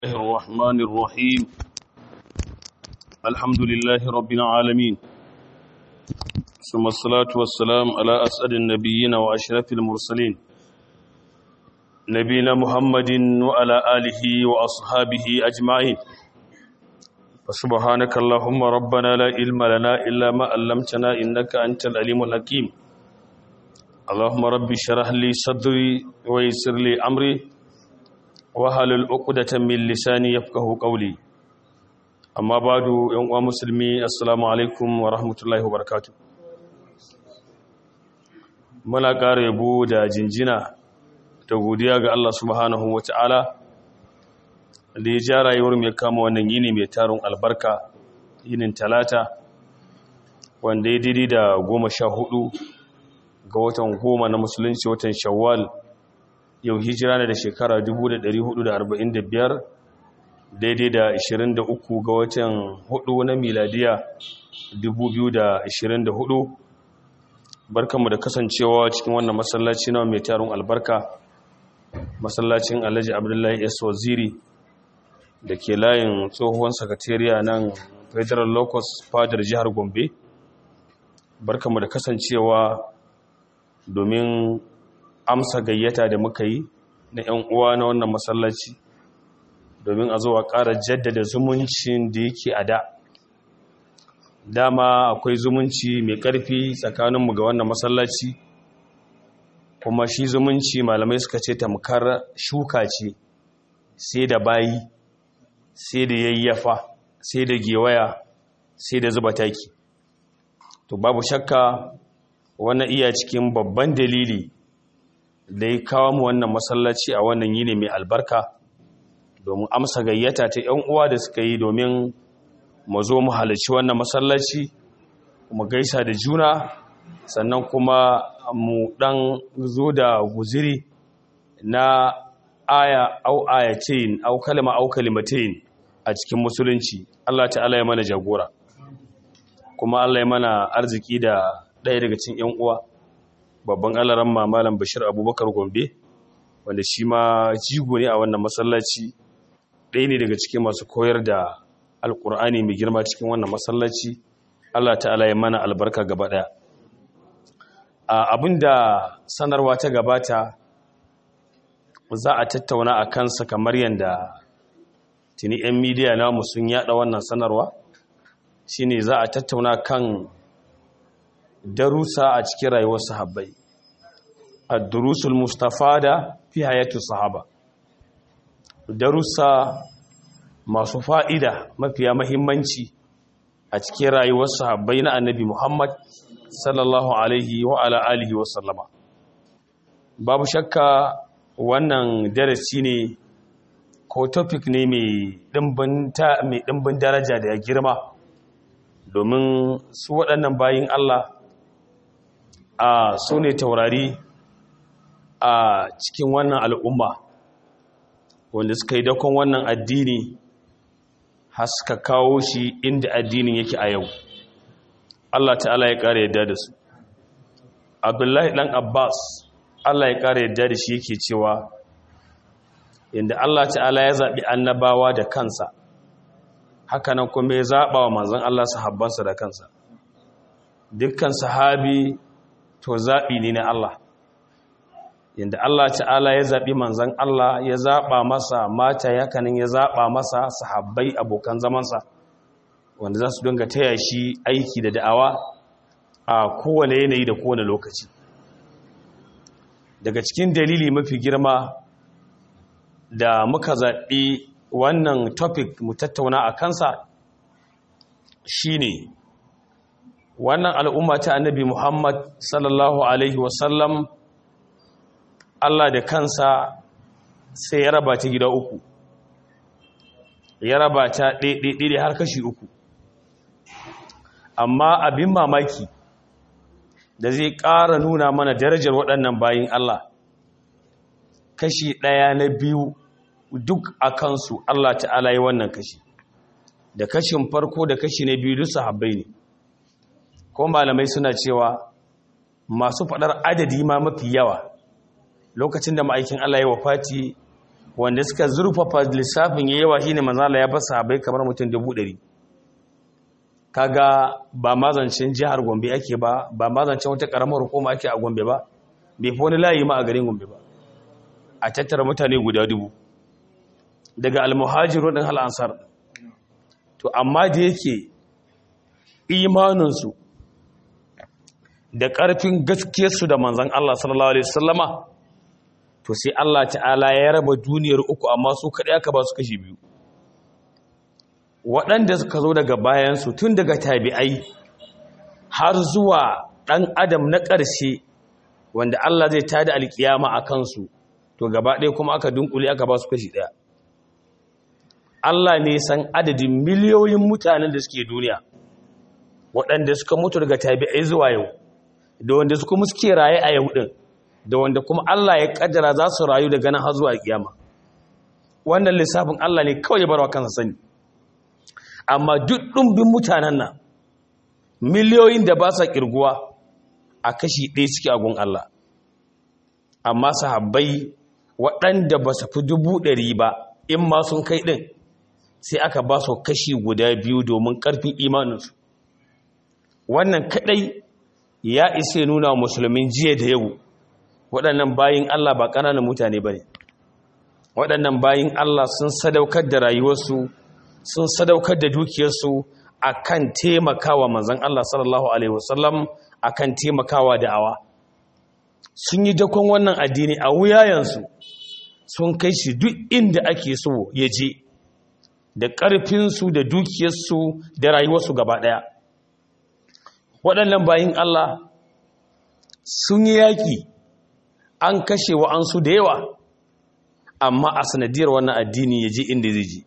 الله الرحمن الرحيم الحمد لله رب العالمين ثم الصلاة والسلام على أسعد النبيين وأشرف المرسلين نبينا محمد وعلى آله وأصحابه أجمعين فسبحانك اللهم ربنا لا علم لنا إلا ما علمتنا إنك أنت العليم الحكيم اللهم رب اشرح لي صدري ويسر لي أمري wahalul uqdatan min lisani yafqahu qawli amma badu yan uwa musulmi assalamu alaikum wa rahmatullahi wa barakatuh muna ƙara yabo da jinjina da godiya ga Allah subhanahu wata'ala da ya ja rayuwar mai kama wannan yini mai tarin albarka yinin talata wanda ya daidai da goma sha hudu ga watan goma na musulunci watan shawwal yau hijira na da shekara 1445 daidai da 23 ga watan 4 na miladiya 2024 barkanmu da kasancewa cikin wannan masallaci na mai tarin albarka masallacin alhaji abdullahi s waziri da ke layin tsohuwan sakatariya nan federal locus fadar jihar gombe barkanmu da kasancewa domin amsa gayyata da muka yi na 'yan uwa na wannan masallaci domin a zuwa ƙara jaddada zumuncin da yake a da dama akwai zumunci mai ƙarfi tsakaninmu ga wannan masallaci kuma shi zumunci malamai suka ce tamkar shuka ce sai da bayi sai da yayyafa sai da gewaya sai da zuba taki to babu shakka wannan iya cikin babban dalili da ya kawo mu wannan masallaci a wannan yini mai albarka domin amsa gayyata ta 'yan uwa da suka yi domin mu zo mu halarci wannan masallaci mu gaisa da juna sannan kuma mu dan zo da guziri na aya au ayatain au kalma au kalimatain a cikin musulunci Allah ta'ala ya mana jagora kuma Allah ya mana arziki da ɗaya daga cikin 'yan uwa babban alaran mamalan bashir abubakar gombe wanda shi ma jigo ne a wannan masallaci ɗaya ne daga cikin masu koyar da alkur'ani mai girma cikin wannan masallaci allah ta'ala ya mana albarka gaba ɗaya abinda sanarwa ta gabata za a tattauna a kansa kamar yadda tuni 'yan midiya namu sun yada wannan sanarwa shine za a tattauna kan darussa a cikin rayuwar sahabbai ad-durusul mustafada fi hayati sahaba darussa masu fa'ida mafiya mahimmanci a cikin rayuwar sahabbai na annabi Muhammad sallallahu alaihi wa ala alihi wa sallama babu shakka wannan darasi ne ko topic ne mai dimbin daraja da ya girma domin su waɗannan bayin Allah a su ne taurari a cikin wannan al'umma wanda suka yi dakon wannan addini haska kawo shi inda addinin yake a yau Allah ta'ala ya ƙara yadda da su abdullahi ɗan abbas Allah ya ƙara yadda da shi yake cewa inda Allah ta'ala ya zaɓi annabawa da kansa hakanan kuma ya zaɓa wa manzan Allah sahabbansa da kansa dukkan sahabi to zaɓi ne na Allah yadda Allah ta'ala ya zaɓi manzan Allah ya zaɓa masa mata yakanin ya zaɓa masa sahabbai abokan zamansa wanda za su dinga taya shi aiki da da'awa a kowane yanayi da kowane lokaci daga cikin dalili mafi girma da muka zaɓi wannan topic mu tattauna a kansa shine wannan al'umma ta annabi Muhammad sallallahu Alaihi wasallam Allah da kansa sai ya raba ta gida uku ya raba ta ɗaiɗaiɗai har kashi uku amma abin mamaki da zai ƙara nuna mana darajar waɗannan bayin Allah kashi ɗaya na biyu duk a kansu Allah ta'ala yi wannan kashi da kashin farko da kashi na biyu duk sahabbai ne ko malamai suna cewa masu faɗar adadi ma mafi yawa lokacin da ma'aikin Allah ya wafati wanda suka zurfafa lissafin ya yawa shine manzala ya basa sahabbai kamar mutum dubu ɗari kaga ba mazancin jihar gombe ake ba ba mazancin wata ƙaramar hukuma ake a gombe ba bai fi wani layi ma a garin gombe ba a tattara mutane guda dubu daga almuhajiru ɗin al'ansar to amma da yake imaninsu da ƙarfin gaskiyarsu da manzan Allah sallallahu Alaihi wasallama to sai Allah ta'ala ya raba duniyar uku amma su kaɗai aka ba su kashi biyu waɗanda suka zo daga bayansu tun daga tabi'ai har zuwa ɗan adam na ƙarshe wanda Allah zai tada alƙiyama a kansu to gaba ɗaya kuma aka dunkule aka ba su kashi ɗaya Allah ne san adadin miliyoyin mutanen da suke duniya waɗanda suka mutu daga tabi'ai zuwa yau da wanda su kuma suke raye a yau ɗin da wanda kuma Allah ya ƙaddara za su rayu daga nan har zuwa kiyama wannan lissafin Allah ne kawai ya barwa kansa sani amma duk ɗumbin mutanen nan miliyoyin da ba sa ƙirguwa a kashi ɗaya suke agun Allah amma sahabbai waɗanda ba su fi dubu ɗari ba in ma sun kai ɗin sai aka ba su kashi guda biyu domin ƙarfin imaninsu wannan kaɗai ya isa nuna musulmin jiya da yau waɗannan bayin Allah ba ƙananan mutane ba ne waɗannan bayin Allah sun sadaukar da rayuwarsu sun sadaukar da dukiyarsu a kan taimakawa manzan Allah sallallahu Alaihi wasallam a kan taimakawa da'awa sun yi dakon wannan addini a wuyayensu sun kai shi duk inda ake so ya je da ƙarfinsu da dukiyarsu da rayuwarsu gaba ɗaya waɗannan bayin Allah sun yi yaƙi an kashe wa'ansu da yawa amma a sanadiyar wannan addini ya je inda zai je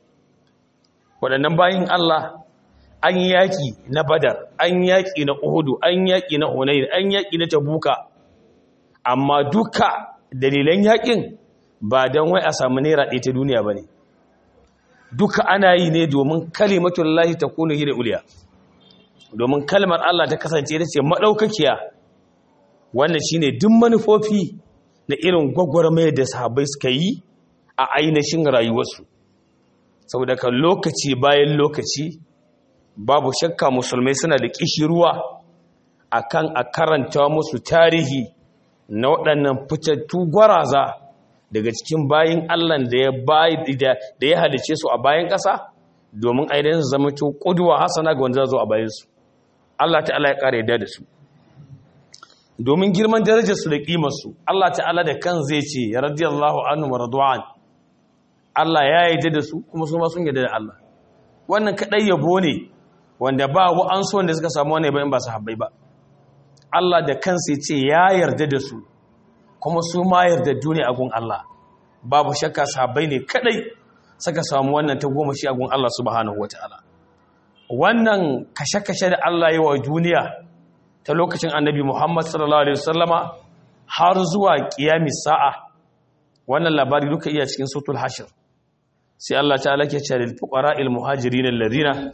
waɗannan bayin Allah an yaƙi na badar an yaƙi na uhudu an yaƙi na hunayin an yaƙi na tabuka amma duka dalilan yaƙin ba don wai a samu naira ɗaya ta duniya ba ne duka ana yi ne domin kalimatun lahi ta kuna hira uliya domin kalmar Allah ta kasance ita ce maɗaukakiya wannan shine duk manufofi na irin gwagwarmayar da sahabbai suka yi a ainihin rayuwarsu saboda kan lokaci bayan lokaci babu shakka musulmai suna da ruwa akan a karanta musu tarihi na waɗannan fitattu gwaraza daga cikin bayin Allah da ya da ya halice su a bayan ƙasa domin ainihin zama to ƙuduwa hasana ga wanda za zo a bayansu Allah ta'ala ya ƙara yadda da su domin girman darajarsu da ƙimarsu Allah ta'ala da kan zai ce ya radiyallahu anhu wa radwan Allah ya yarda da su kuma su ma sun yarda da Allah wannan kadai yabo ne wanda ba wa'ansu wanda suka samu wani bayan ba su habbai ba Allah da kansa ya ce ya yarda da su kuma su ma yarda duniya a gun Allah babu shakka sahabbai ne kadai suka samu wannan ta goma shi a gun Allah subhanahu wataala wannan kashe-kashe da Allah yi wa duniya ta lokacin annabi Muhammad sallallahu Alaihi wasallama har zuwa ƙiyami sa'a wannan labari duka iya cikin sautul hashir sai Allah ta alake ce da fuqara il muhajirin alladhina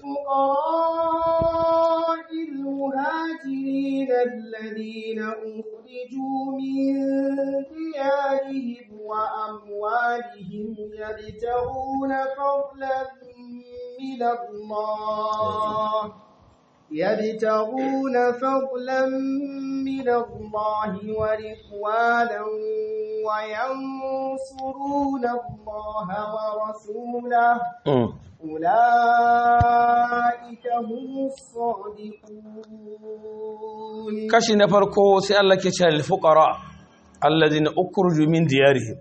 الذين أخرجوا من ديارهم وأموالهم يبتغون فضلا من الله يبتغون فضلا من الله ورضوانا وينصرون الله ورسوله أولئك هم الصادقون kashi na farko sai Allah ke ce al-fuqara alladhina ukhruju min diyarihim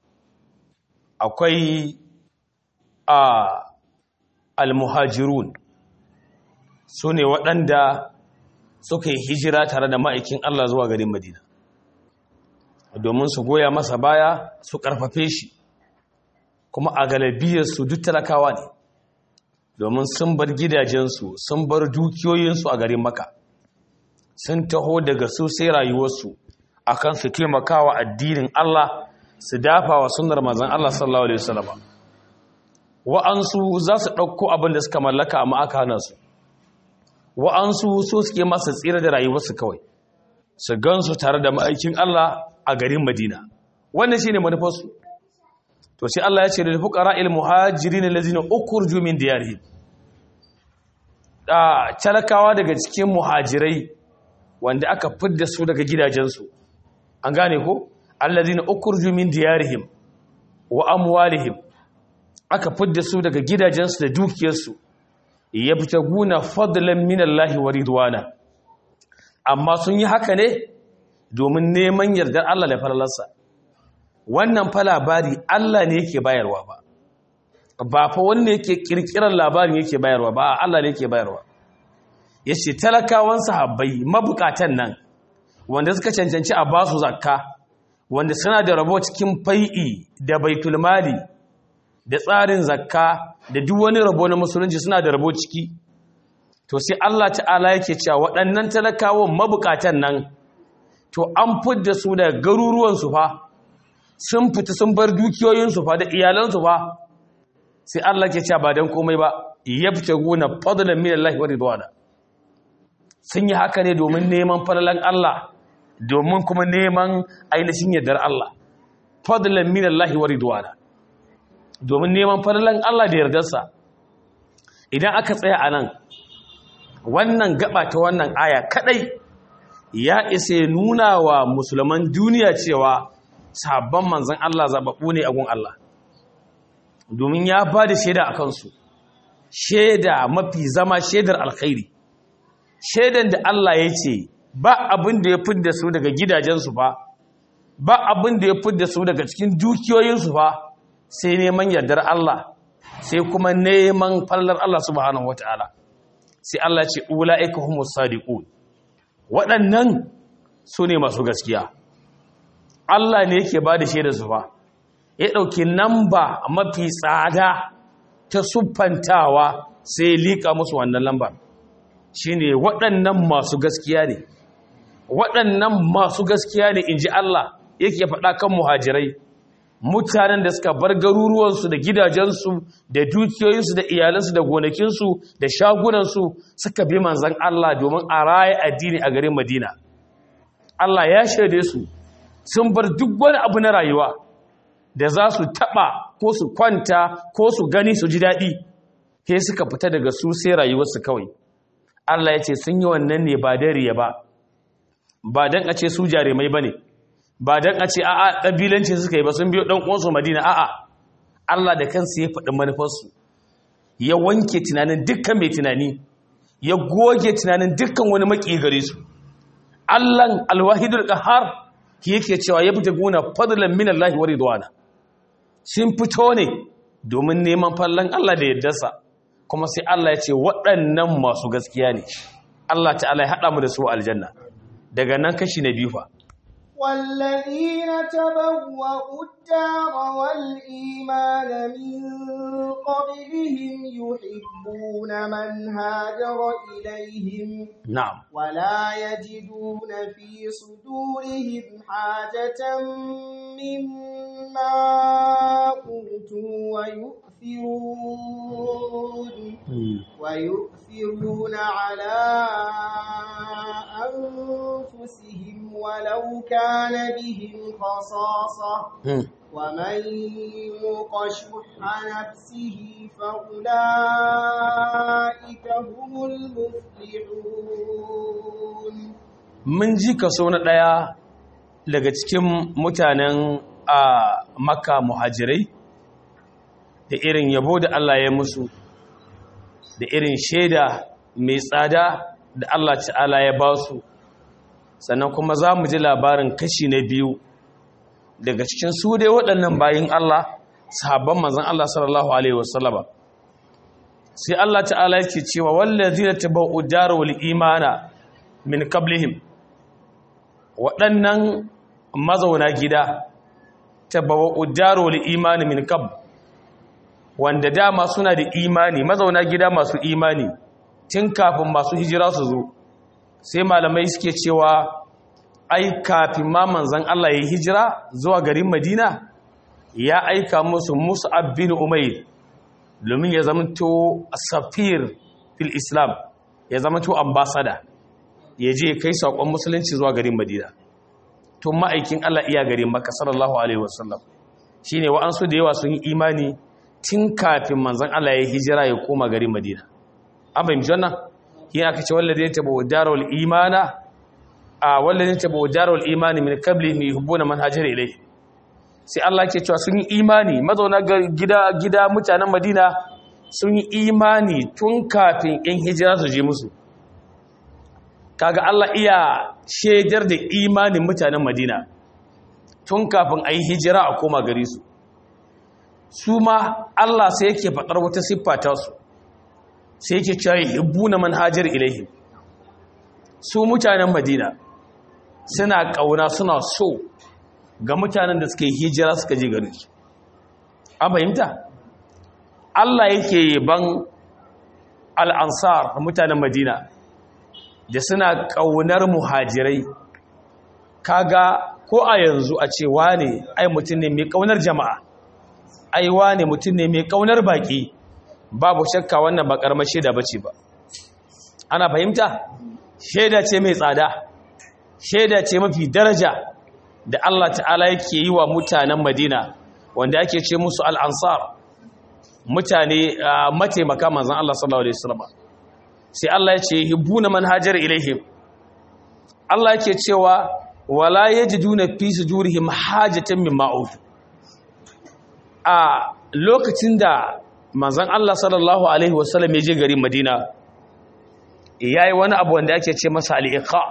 akwai a al-muhajirun sune waɗanda suka yi hijira tare da ma'aikin Allah zuwa garin Madina domin su goya masa baya su ƙarfafe shi kuma a galabiyarsu duk talakawa ne domin sun bar gidajensu sun bar dukiyoyinsu a garin Makka sun taho daga su sai rayuwarsu akan su taimakawa addinin Allah su dafa wa sunnar manzon Allah sallallahu alaihi wasallam wa'ansu za su ɗauko abin da suka mallaka amma aka hana su wa'ansu so suke masa tsira da rayuwarsu kawai su gansu tare da ma'aikin Allah a garin Madina wannan shine manufarsu to sai Allah ya ce lil fuqara'il muhajirin allazina ukhrijoo min diyarihim da talakawa daga cikin muhajirai wanda aka fidda su daga gidajensu an gane ko allazina ukhrijoo min diyarihim wa amwalihim aka fidda su daga gidajensu da dukiyarsu yabtaguna fadlan min Allah wa ridwana amma sun yi haka ne domin neman yardar Allah da falalarsa wannan fa labari Allah ne yake bayarwa ba ba fa wanda yake kirkirar labarin yake bayarwa ba Allah ne yake bayarwa yace talakawan sahabbai mabukatan nan wanda suka cancanci a basu zakka wanda suna da rabo cikin fai'i da baitul mali da tsarin zakka da duk wani rabo na musulunci suna da rabo ciki to sai Allah ta'ala yake cewa waɗannan talakawan mabukatan nan to an fidda su da garuruwansu fa sun fita sun bar dukiyoyinsu fa da iyalansu fa sai Allah ke cewa ba dan komai ba yabtaguna fadlan min Allah wa ridwana sun yi haka ne domin neman falalan Allah domin kuma neman ainihin yardar Allah fadlan min Allah wa ridwana domin neman falalan Allah da yardarsa idan aka tsaya a nan wannan gaba ta wannan aya kadai ya isa nuna wa musulman duniya cewa sabon manzan Allah zaɓaɓɓu ne a gun Allah domin ya ba da shaida a kansu shaida mafi zama shaidar alkhairi shaidan da Allah ya ce ba abin da ya fidda su daga gidajensu ba ba abin da ya fidda su daga cikin dukiyoyinsu ba sai neman yardar Allah sai kuma neman fallar Allah subhanahu wataala sai Allah ce ula'ika humus sadiqun waɗannan su ne masu gaskiya Allah ne yake ba da shaida su fa ya ɗauki namba mafi tsada ta siffantawa sai liƙa musu wannan lambar shine waɗannan masu gaskiya ne waɗannan masu gaskiya ne in ji Allah yake faɗa kan muhajirai mutanen da suka bar garuruwansu da gidajensu da dukiyoyinsu da iyalansu da gonakinsu da shagunansu suka bi manzan Allah domin a raya addini a garin Madina Allah ya shaide su sun bar duk wani abu na rayuwa da za su taɓa ko su kwanta ko su gani su ji daɗi ke suka fita daga su sai rayuwarsu kawai Allah ya ce sun yi wannan ne ba dariya ba ba don a ce su jarumai ba ne ba don a ce a'a ƙabilanci suka yi ba sun biyo ɗan uwansu madina a'a Allah da kansu ya faɗi manufarsu ya wanke tunanin dukkan mai tunani ya goge tunanin dukkan wani maƙi gare su Allahn alwahidul qahar ki yake cewa ya fita guna fadlan min Allah wa ridwana sun fito ne domin neman fallan Allah da yaddarsa kuma sai Allah ya ce waɗannan masu gaskiya ne Allah ta'ala ya haɗa mu da su aljanna daga nan kashi na biyu fa والذين تبوأوا الدار والإيمان من قبلهم يحبون من هاجر إليهم na'am ولا يجدون في صدورهم حاجة مما أوتوا ويؤثرون ويؤثرون على أنفسهم ولو كان بهم خصاصة Hmm. ومن يوق شح نفسه فأولئك هم المفلحون mun ji kaso na ɗaya daga cikin mutanen a makka muhajirai da irin yabo da Allah ya musu da irin shaida mai tsada da Allah ta'ala ya ba su sannan kuma za mu ji labarin kashi na biyu daga cikin su dai waɗannan bayin Allah sahabban manzon Allah sallallahu alaihi wasallama sai Allah ta'ala yake cewa wallazina tabau darul imana min qablihim waɗannan mazauna gida tabau darul imani min qab wanda dama suna da imani mazauna gida masu imani tun kafin masu hijira su zo sai malamai suke cewa ai kafin ma manzon Allah ya hijira zuwa garin Madina ya aika musu Mus'ab bin Umair domin ya zamanto safir fil Islam ya zamanto ambassador ya je kai saƙon musulunci zuwa garin Madina tun ma'aikin Allah iya garin Makka sallallahu alaihi wasallam shine wa'ansu da yawa sun yi imani tun kafin manzon Allah ya hijira ya koma garin Madina an fahimci wannan yin aka ce wallazi ya tabo darul imana a wallazi ya tabo darul imani min qabli mi yuhibbuna man hajara ilayhi sai Allah ke cewa sun yi imani mazauna gida gida mutanen Madina sun yi imani tun kafin in hijira su je musu kaga Allah iya shaidar da imanin mutanen Madina tun kafin a yi hijira a koma gari su su ma Allah sai yake faɗar wata siffa ta su sai yake cewa hibbuna manhajar ilaihim su mutanen Madina suna ƙauna suna so ga mutanen da suka yi hijira suka je gari su an fahimta Allah yake ban al'ansar mutanen Madina da suna ƙaunar muhajirai kaga ko a yanzu a ce wane ai mutum ne mai ƙaunar jama'a ai wane mutum ne mai ƙaunar baƙi babu shakka wannan ba ƙarmar shaida bace ba ana fahimta shaida ce mai tsada shaida ce mafi daraja da Allah ta'ala yake yi wa mutanen Madina wanda ake ce musu al'ansar mutane mataimaka manzan Allah sallallahu Alaihi wasallam sai Allah ya ce hibbuna manhajar ilaihim Allah yake cewa wala yajiduna fi sudurihim hajatan mimma utu a lokacin da manzan Allah sallallahu Alaihi wasallam ya je garin Madina yayi wani abu wanda ake ce masa al-iqa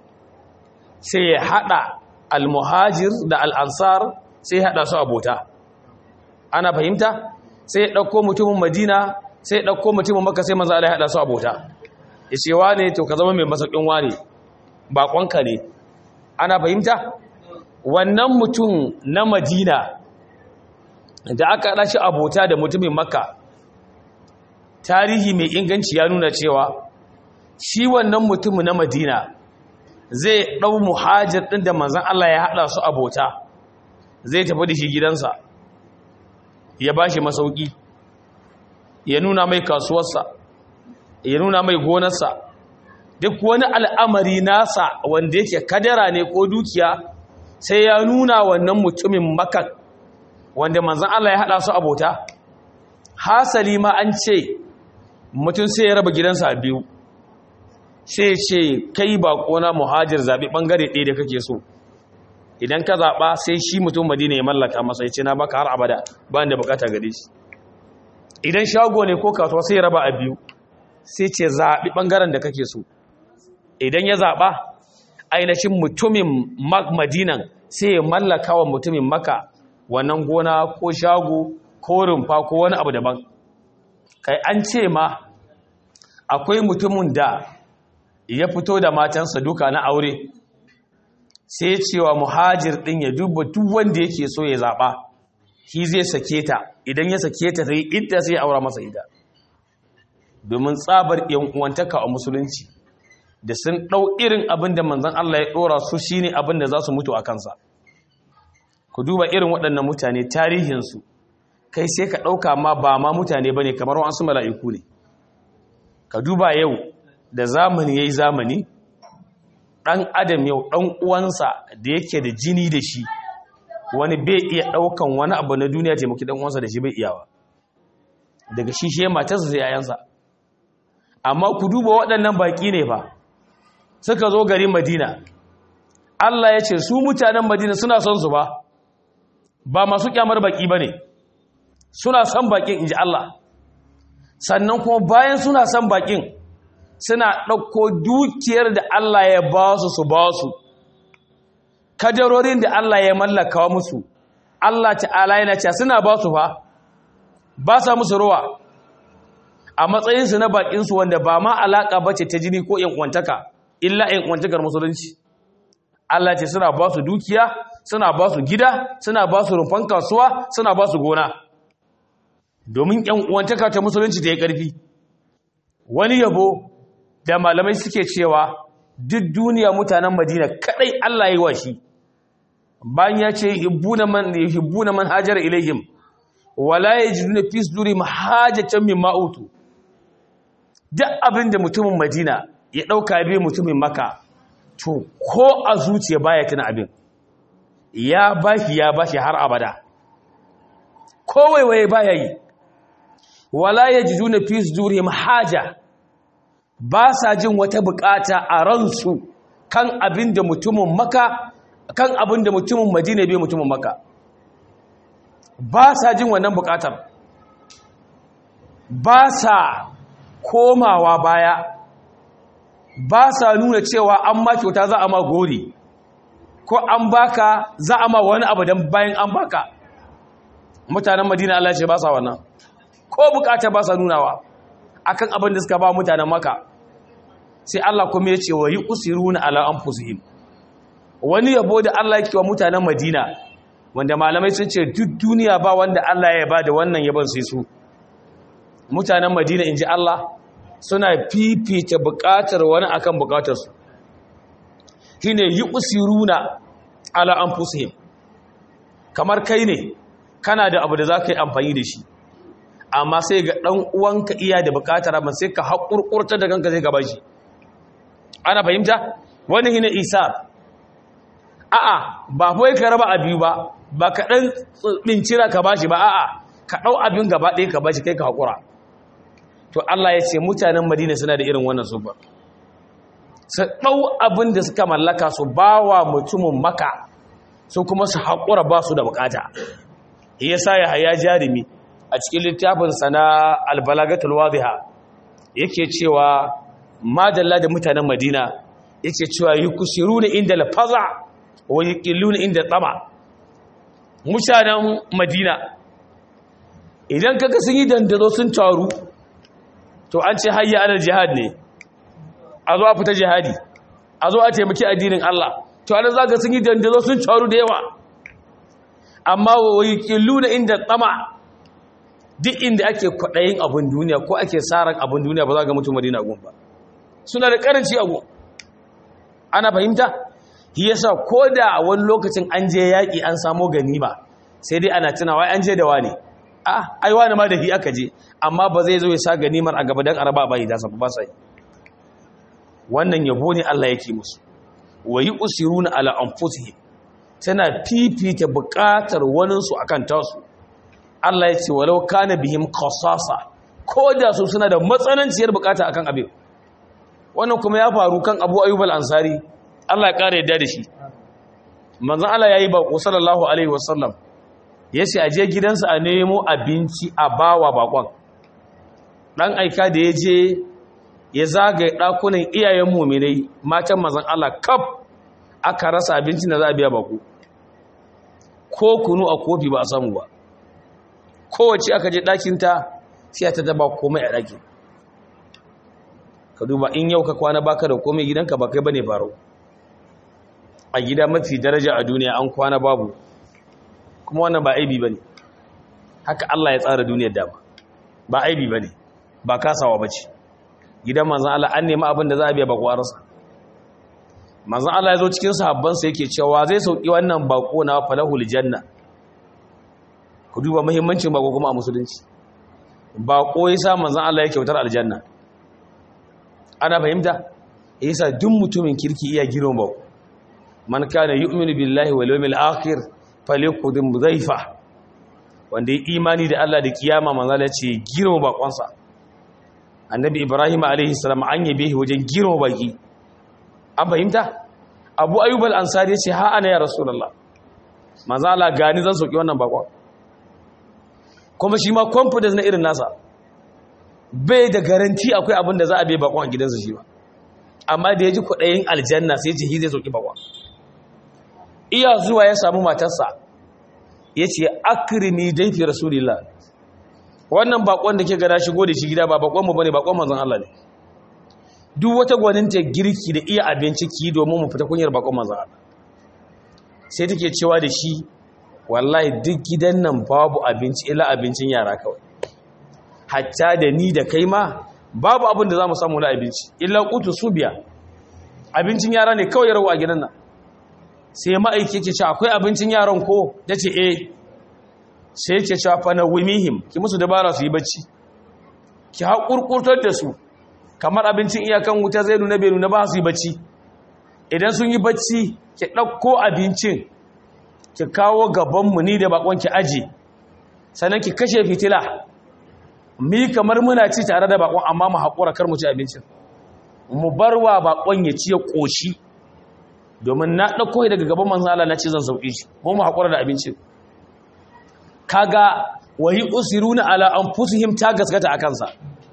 sai ya hada al-muhajir da al-ansar sai ya hada su abota ana fahimta sai ya ɗauko mutumin madina sai ya ɗauko mutumin maka sai maza Allah ya haɗa su abota ya ce wane to ka zama mai masakin wane baƙonka ne ana fahimta wannan mutum na madina da aka haɗa shi abota da mutumin maka tarihi mai inganci ya nuna cewa shi wannan mutumin na madina zai ɗau muhajir ɗin da manzan Allah ya haɗa su abota zai tafi da shi gidansa ya ba shi masauki ya nuna mai kasuwarsa ya nuna mai gonarsa duk wani al'amari nasa wanda yake kadara ne ko dukiya sai ya nuna wannan mutumin makan wanda manzan Allah ya haɗa su abota hasali ma an ce mutum sai ya raba gidansa biyu sai ce kai baƙona muhajir zaɓi ɓangare ɗaya da kake so idan ka zaɓa sai shi mutum madina ya mallaka masa ya ce na baka har abada ba da bukata gare shi idan shago ne ko kasuwa sai ya raba a biyu sai ce zaɓi ɓangaren da kake so idan ya zaɓa ainihin mutumin madinan sai ya mallaka wa mutumin maka wannan gona ko shago ko rumfa ko wani abu daban kai an ce ma akwai mutumin da ya fito da matansa duka na aure sai cewa muhajir din ya duba duk wanda yake so ya zaba shi zai sake ta idan ya sake ta sai idda sai ya aura masa ita domin tsabar yan uwantaka a musulunci da sun dau irin abin da manzon Allah ya dora su shine abin da za su mutu a kansa ku duba irin waɗannan mutane tarihin su kai sai ka dauka ma ba ma mutane bane kamar wasu mala'iku ne ka duba yau da zamani yayi zamani ɗan adam yau ɗan uwansa da yake da jini da shi wani bai iya ɗaukan wani abu na duniya taimaki ɗan uwansa da shi bai iyawa daga shi shi matarsa sai yayansa amma ku duba waɗannan baƙi ne fa suka zo garin madina Allah ya ce su mutanen madina suna son su ba ba masu kyamar baƙi ba ne suna son baƙin in ji Allah sannan kuma bayan suna son baƙin suna ɗauko dukiyar da Allah ya ba su su ba su kadarorin da Allah ya mallaka musu Allah ta'ala yana cewa suna ba su fa ba sa musu ruwa a matsayinsu na bakinsu wanda ba ma alaƙa bace ta jini ko yankwantaka illa yankwantakar musulunci Allah ce suna ba su dukiya suna ba su gida suna ba su rumfan kasuwa suna ba su gona domin yankwantaka ta musulunci ta yi ƙarfi wani yabo da malamai suke cewa duk duniya mutanen madina kadai Allah yi wa shi bayan ya ce hibbuna man hibbuna man hajara ilaihim wala yajiduna fi sudurihim hajatan mimma utu duk abin da mutumin madina ya dauka bi mutumin maka to ko a zuciya baya tuna abin ya bashi ya bashi har abada kowaiwaye baya yi wala yajiduna fi sudurihim haja ba sa jin wata bukata a ransu kan abin da mutumin maka kan abin da mutumin madina bai mutumin maka ba sa jin wannan bukatar ba sa komawa baya ba sa nuna cewa an ma kyauta za a ma gori ko an baka za a ma wani abu don bayan an baka mutanen madina Allah ce ba sa wannan ko bukata ba sa nunawa akan abin da suka ba mutanen maka sai Allah kuma ya ce wa yi usiruna ala anfusihim wani yabo da Allah yake wa mutanen Madina wanda malamai sun ce duk duniya ba wanda Allah ya ba da wannan yabon sai su mutanen Madina inji Allah suna fifita bukatar wani akan bukatar su shine yi usiruna ala anfusihim kamar kai ne kana da abu da zaka yi amfani da shi amma sai ga dan uwanka iya da bukatar amma sai ka hakurkurta da kanka sai ka bashi ana fahimta wani hina isa a'a ba kawai ka raba a biyu ba ba ka ɗan ɓincira ka ba shi ba a'a ka ɗau abin gaba ɗaya ka ba shi kai ka haƙura to Allah ya ce mutanen madina suna da irin wannan sufa su ɗau abin da suka mallaka su ba wa mutumin maka su kuma su haƙura ba su da bukata ya sa ya haya jarumi a cikin littafinsa na albalagatul wadiha yake cewa madalla da mutanen madina yake cewa yi kusiru ne inda lafaza wa yi ƙillu ne inda tsama mutanen madina idan kaga sun yi dandaro sun taru to an ce hayya anar jihad ne a zo a fita jihadi a zo a taimaki addinin Allah to ana za ka sun yi dandaro sun taru da yawa amma wa yi ƙillu ne inda tsama duk inda ake kwaɗayin abin duniya ko ake tsarin abin duniya ba za ga mutum madina gun ba suna da karanci abu ana fahimta shi yasa ko da wani lokacin an je yaƙi an samo ganima sai dai ana tunawa an je da wani ah ai wani ma da shi aka je amma ba zai zo ya sa ganimar a gaba dan araba ba da sa ba sai wannan yabo ne Allah yake musu wa yusiruna ala anfusihim tana fifita buƙatar wanin su akan tasu Allah ya ce walau kana bihim qasasa ko da su suna da matsananciyar bukata akan abin wannan kuma ya faru kan abu ayyub al-ansari Allah ya kare yadda da shi manzon Allah yayi bako sallallahu alaihi wasallam yace aje gidansa a nemo abinci a bawa bakon dan aika da yaje ya zagaye dakunan iyayen mu'minai matan manzon Allah kaf aka rasa abincin da za a biya bako ko kunu a kofi ba a samu ba kowace aka je ɗakinta sai ta daba komai a ɗakin ka duba in yau ka kwana baka da komai gidanka ba kai bane faro a gida mafi daraja a duniya an kwana babu kuma wannan ba aibi bane haka Allah ya tsara duniyar dama ba aibi bane ba kasawa bace gidan manzon Allah an nemi abin da za a biya bako arsa manzon Allah ya zo cikin sahabban sa yake cewa zai sauki wannan bako na falahul janna ku duba muhimmancin bako kuma a musulunci bako yasa manzon Allah ya kyautar aljanna ana fahimta yasa duk mutumin kirki iya giron ba man kana yu'minu billahi wal yawmil akhir falyakudum dhaifa wanda ya imani da Allah da kiyama manzo Allah ce giron bakonsa annabi ibrahim alaihi salam an yabe shi wajen giron baki an fahimta abu ayyub al ansari ya ce ha ana ya rasulullah manzo Allah gani zan soki wannan bakon kuma shi ma confidence na irin nasa bai da garanti akwai abin da za a bai bakon a gidansa shi ba amma da ya ji kwaɗayin aljanna sai ce zai soki bakon iya zuwa ya samu matarsa ya ce akirimi dai fi rasulillah wannan bakon da ke gada shigo da shi gida ba bakon mu bane bakon manzon Allah ne duk wata gwaninta girki da iya abinci ki domin mu fita kunyar bakon manzon Allah sai take cewa da shi wallahi duk gidan nan babu abinci ila abincin yara kawai hatta da ni da kai ma babu abin da za mu samu na abinci illa kutu su biya abincin yara ne kawai rawa a gidan nan sai ma'aiki ke ce akwai abincin yaran ko ya ce eh sai ke ce fa na wimihim ki musu dabara su yi bacci ki haƙurƙurtar da su kamar abincin iyakan wuta zai nuna bai nuna ba su yi bacci idan sun yi bacci ki ɗauko abincin ki kawo gabanmu ni da bakon ki aji sannan ki kashe fitila mi kamar muna ci tare da bakon amma mu haƙura kar mu ci abincin mu barwa bakon ya ci ya ƙoshi domin na ɗauko daga gaban manzan Allah na ce zan sauƙi shi mu mu haƙura da abincin kaga wahi usiruna ala anfusihim ta gaskata a kansa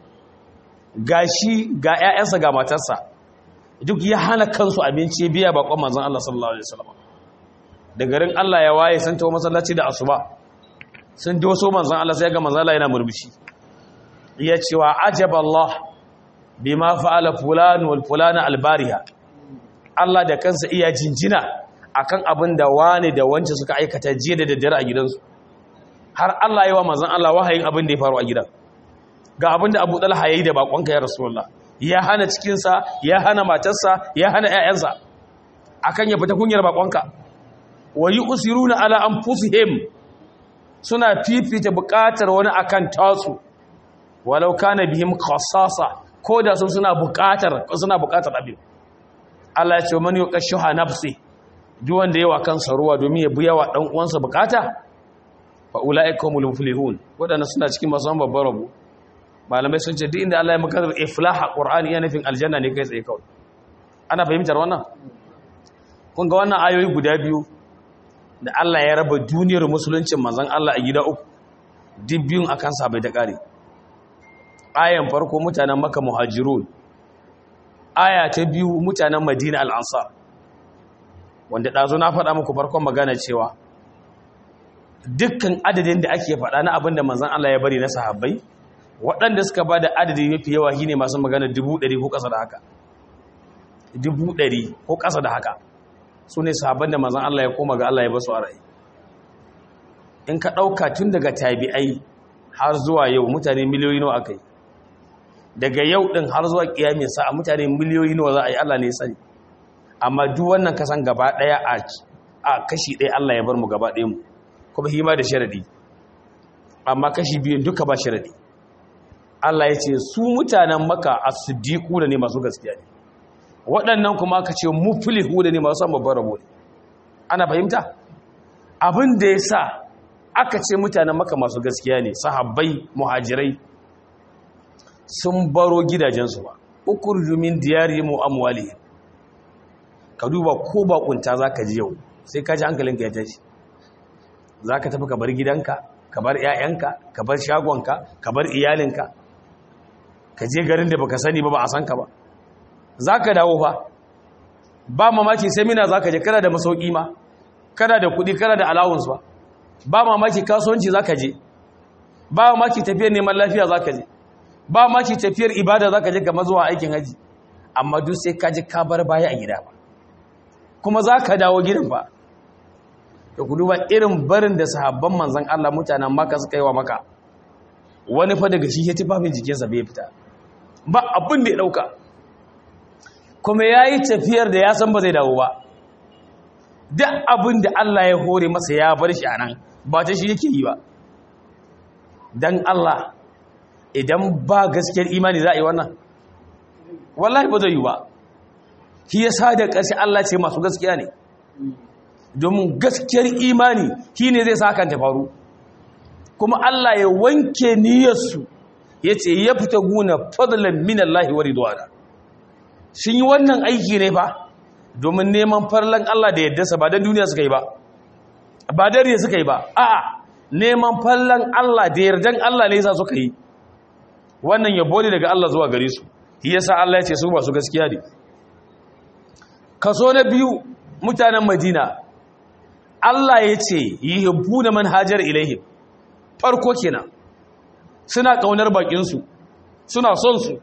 gashi ga ƴaƴansa ga matarsa duk ya hana kansu abinci biya bakon manzan Allah sallallahu alaihi wasallam da garin Allah ya waye sun tawo masallaci da asuba sun doso manzan Allah sai ga manzan Allah yana murmushi ya ce wa ajaba Allah bima fa'ala fulan wal fulana albariha Allah da kansa iya jinjina akan abin da wane da wance suka aikata jiya da daddare a gidansu har Allah yawa manzon Allah wahayin abin da ya faru a gidan ga abin da Abu Talha yayi da bakonka ya Rasulullah ya hana cikin sa ya hana matarsa ya hana ƴaƴansa akan ya fita kunyar bakonka wa yusiruna ala anfusihim suna fifita buƙatar wani akan tasu walau kana bihim khassasa ko da sun suna buƙatar suna buƙatar abin Allah ya ce man yuqashuha nafsi duk wanda yawa kansa ruwa domin ya biya wa dan uwansa bukata fa ulaika humul muflihun wadanda suna cikin masu babbar rabu malamai sun ce duk inda Allah ya maka iflah qur'ani yana nufin aljanna ne kai tsaye kawai ana fahimtar wannan kun ga wannan ayoyi guda biyu da Allah ya raba duniyar musuluncin manzon Allah a gida uku duk biyun akan sa bai da kare ayan farko mutanen makka muhajirun aya ta biyu mutanen madina al'ansar wanda ɗazu na faɗa muku farkon magana cewa dukkan adadin da ake faɗa na abinda manzan Allah ya bari na sahabbai waɗanda suka ba da adadi mafi yawa shi ne masu magana dubu ɗari ko ƙasa da haka dubu ɗari ko ƙasa da haka su ne sahabban da manzan Allah ya koma ga Allah ya basu a rai in ka ɗauka tun daga tabi'ai har zuwa yau mutane miliyoyi nawa aka yi daga yau ɗin har zuwa ƙiyamin sa a mutane miliyoyi nawa za a yi Allah ne sani amma duk wannan kasan gaba ɗaya a kashi ɗaya Allah ya bar mu gaba ɗaya mu kuma hima da sharadi amma kashi biyun duka ba sharadi Allah ya ce su mutanen maka a siddiƙu da ne masu gaskiya ne waɗannan kuma aka ce muflihu da ne masu samun babban rabo ne ana fahimta abin da ya sa aka ce mutanen maka masu gaskiya ne sahabbai muhajirai sun baro gidajensu ba ukurju min diyarihim wa amwalihim ka duba ko bakunta zaka ji yau sai ka ji hankalinka ya tashi zaka tafi ka bar gidanka ka bar ƴaƴanka ka bar shagonka ka bar iyalinka ka je garin da baka sani ba ba a san ka ba zaka dawo fa ba mamaki semina zaka je kana da masauki ma kana da kuɗi kana da allowance ba ba mamaki kasuwanci zaka je ba mamaki tafiyar neman lafiya zaka je ba ma ki tafiyar ibada za ka je gama zuwa aikin haji amma duk sai ka ji ka bar baya a gida ba kuma za ka dawo gidan ba da ku duba irin barin da sahabban manzan Allah mutanen maka suka yi wa maka wani fa daga shi ya tufafin jikinsa bai fita ba abin da ya ɗauka kuma ya yi tafiyar da ya san ba zai dawo ba duk abin da Allah ya hore masa ya bar shi a nan ba ta shi yake yi ba don Allah idan ba gaskiyar imani za a yi wannan wallahi ba zai yi ba shi ya sa da ƙarshe Allah ce masu gaskiya ne domin gaskiyar imani shi ne zai sa hakan ta faru kuma Allah ya wanke niyyarsu ya ce ya fita guna fadlan min Allah wa ridwana sun yi wannan aiki ne fa domin neman farlan Allah da yaddarsa ba don duniya suka yi ba ba dare suka yi ba a'a neman fallan Allah da yardan Allah ne yasa suka yi wannan yabo ne daga Allah zuwa gare su shi yasa Allah ya ce su masu gaskiya ne kaso na biyu mutanen Madina Allah ya ce yuhibbuna man hajar ilaihim farko kenan suna kaunar bakin su suna son su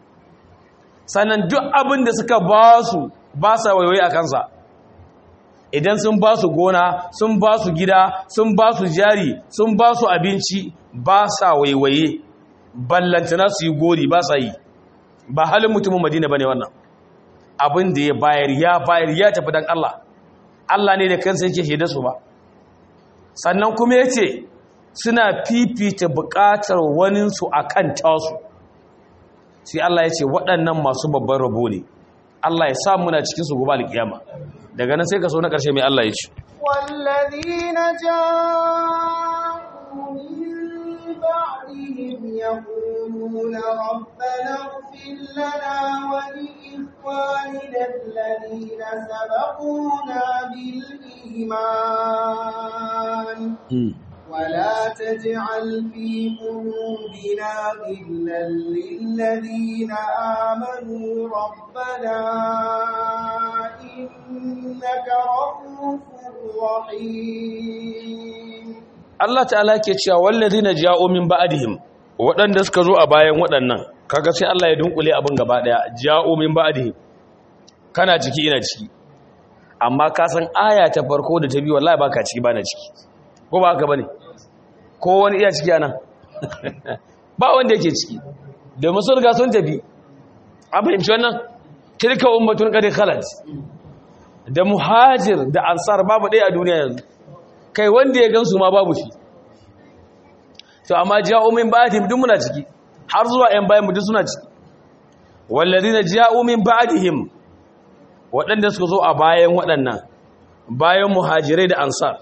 sannan duk abin da suka ba su ba sa waiwai a kansa idan sun ba su gona sun ba su gida sun ba su jari sun ba su abinci ba sa waiwaye ballantana su yi gori ba sa yi ba halin mutumin madina ba ne wannan abin da ya bayar ya bayar ya tafi don Allah Allah ne da kansa yake shaida su ba sannan kuma ya ce suna fifita buƙatar waninsu a kan tasu sai Allah ya ce waɗannan masu babban rabo ne Allah ya sa muna cikin su gobe alkiyama daga nan sai ka so na ƙarshe mai Allah ya ce والذين جاءوا من يقولون ربنا اغفر لنا ولإخواننا الذين سبقونا بالإيمان ولا تجعل في قلوبنا غلا للذين آمنوا ربنا إنك رؤوف رحيم Allah ta'ala ke cewa wallazina ja'u min ba'dihim waɗanda suka zo a bayan waɗannan kaga sai Allah ya dunkule abin gaba daya ja'u min ba'dihim kana ciki ina ciki amma ka san aya ta farko da ta biyu wallahi baka ciki bana ciki ko ba haka bane ko wani iya ciki anan ba wanda yake ciki da musul ga sun tafi a fahimci wannan tilka ummatun qad khalat da muhajir da ansar babu ɗaya a duniya yanzu kai wanda ya gansu ma babu shi to amma ja'u min ba'dihim duk muna ciki har zuwa ƴan bayan mu duk suna ciki walladina ja'u min ba'dihim waɗanda suka zo a bayan waɗannan bayan muhajirai da ansar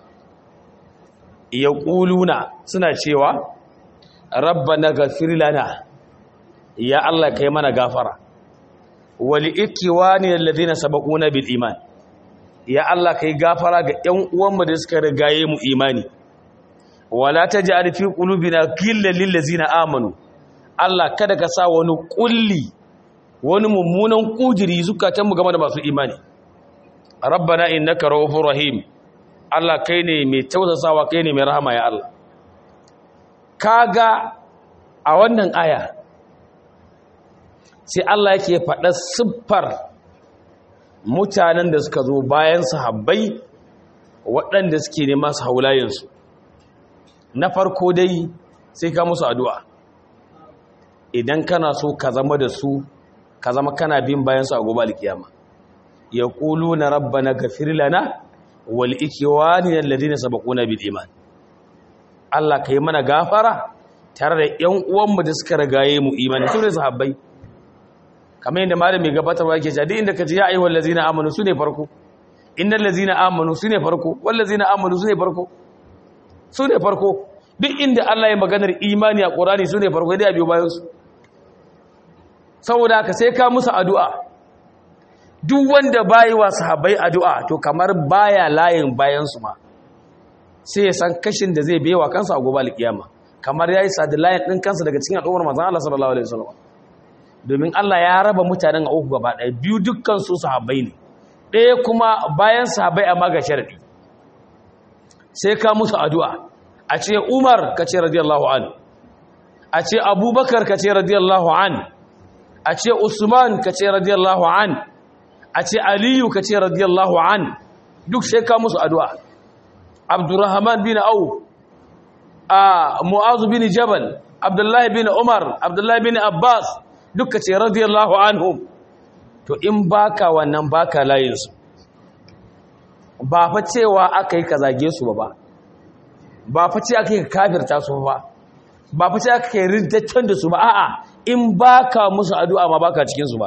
yaquluna suna cewa rabbana ghafir lana ya Allah kai mana gafara wal ikwani alladhina sabaquna bil iman ya Allah kai gafara ga ƴan uwanmu da suka rigaye mu imani wala taj'al fi qulubina ghillan lil ladzina amanu Allah kada ka sa wani kulli wani mummunan kujiri zukatan mu game da masu imani rabbana innaka ra'ufur rahim Allah kai ne mai tausasawa kai ne mai rahama ya Allah kaga a wannan aya sai Allah yake faɗa siffar mutanen da suka zo bayan sahabbai waɗanda suke nema su haulayensu na farko dai sai ka musu addu'a idan kana so ka zama da su ka zama kana bin bayansu a gobe alkiyama ya ƙulu na rabba na gafir lana wal ikiwani alladhina sabaquna bil iman Allah kai mana gafara tare da ƴan uwanmu da suka ragaye mu imani su ne sahabbai kamar yadda malami gabatarwa yake cewa duk inda kace ya ayyuhal ladzina amanu sune farko innal ladzina amanu sune farko wal ladzina amanu sune farko sune farko duk inda Allah ya maganar imani a Qur'ani sune farko dai a biyo bayan su saboda haka sai ka musu addu'a duk wanda bayi wa sahabbai addu'a to kamar baya layin bayan su ma sai ya san kashin da zai bewa kansa a gobe alkiyama kamar yayi sadi layin din kansa daga cikin al'ummar manzon Allah sallallahu alaihi wasallam domin Allah ya raba mutanen a uku gaba ɗaya biyu dukkan su sahabbai ne ɗaya kuma bayan sahabbai amma ga sharadi sai ka musu addu'a a ce Umar ka ce radiyallahu an a ce Abubakar ka ce radiyallahu an a ce Usman ka ce radiyallahu an a ce Aliyu ka ce radiyallahu an duk sai ka musu addu'a Abdurrahman bin Auf a Mu'azu bin Jabal Abdullahi bin Umar Abdullahi bin Abbas duka ce radiyallahu anhum to in baka wannan baka layinsu ba fa cewa aka yi ka zage su ba ba fa ce aka yi ka kafirta su ba ba fa ce aka yi rintaccen da su ba a'a in baka musu addu'a ma baka cikin su ba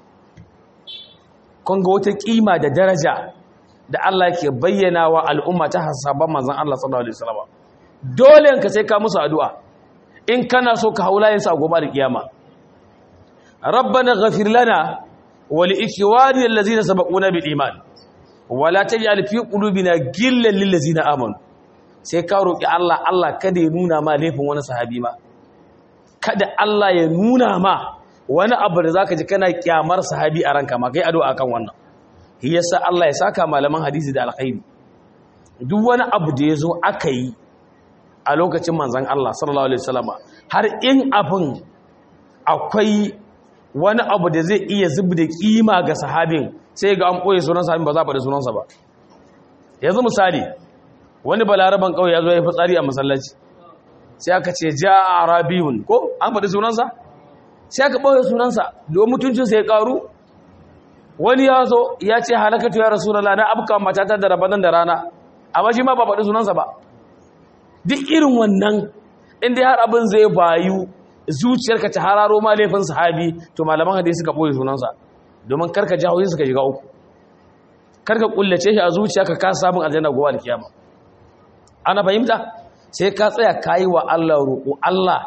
kun ga wata kima da daraja da Allah ke bayyana wa al'umma ta hasaban manzon Allah sallallahu alaihi wasallam dole ka sai ka musu addu'a in kana so ka haulayen sa gobe da kiyama ربنا غفر لنا ولإخواننا الذين سبقونا بالإيمان ولا تجعل في قلوبنا غلا للذين آمنوا sai ka roƙi Allah Allah kada ya nuna ma laifin wani sahabi ma kada Allah ya nuna ma wani abu da zaka ji kana kyamar sahabi a ranka ma kai addu'a kan wannan shi yasa Allah ya saka malaman hadisi da alkhairi duk wani abu da yazo aka yi a lokacin manzon Allah sallallahu alaihi wasallama har in abin akwai wani abu da zai iya zubi da kima ga sahabin sai ga an ɓoye sunan sahabin ba za a faɗi sunansa ba yanzu misali wani balaraban ƙauye ya zo ya fitsari a masallaci sai aka ce ja a arabiyun ko an faɗi sunansa sai aka ɓoye sunansa don mutuncinsa ya ƙaru wani ya zo ya ce halakatu ya rasu na afka matata da rabanan da rana amma shi ma ba faɗi sunansa ba duk irin wannan inda har abin zai bayu zuciyarka ta hararo ma laifin sahabi to malaman hadisi suka boye sunansa domin karka jahoyin suka shiga uku karka kullace shi a zuciya ka kasa samun aljanna gowa alkiyama ana fahimta sai ka tsaya kayi wa Allah roƙo Allah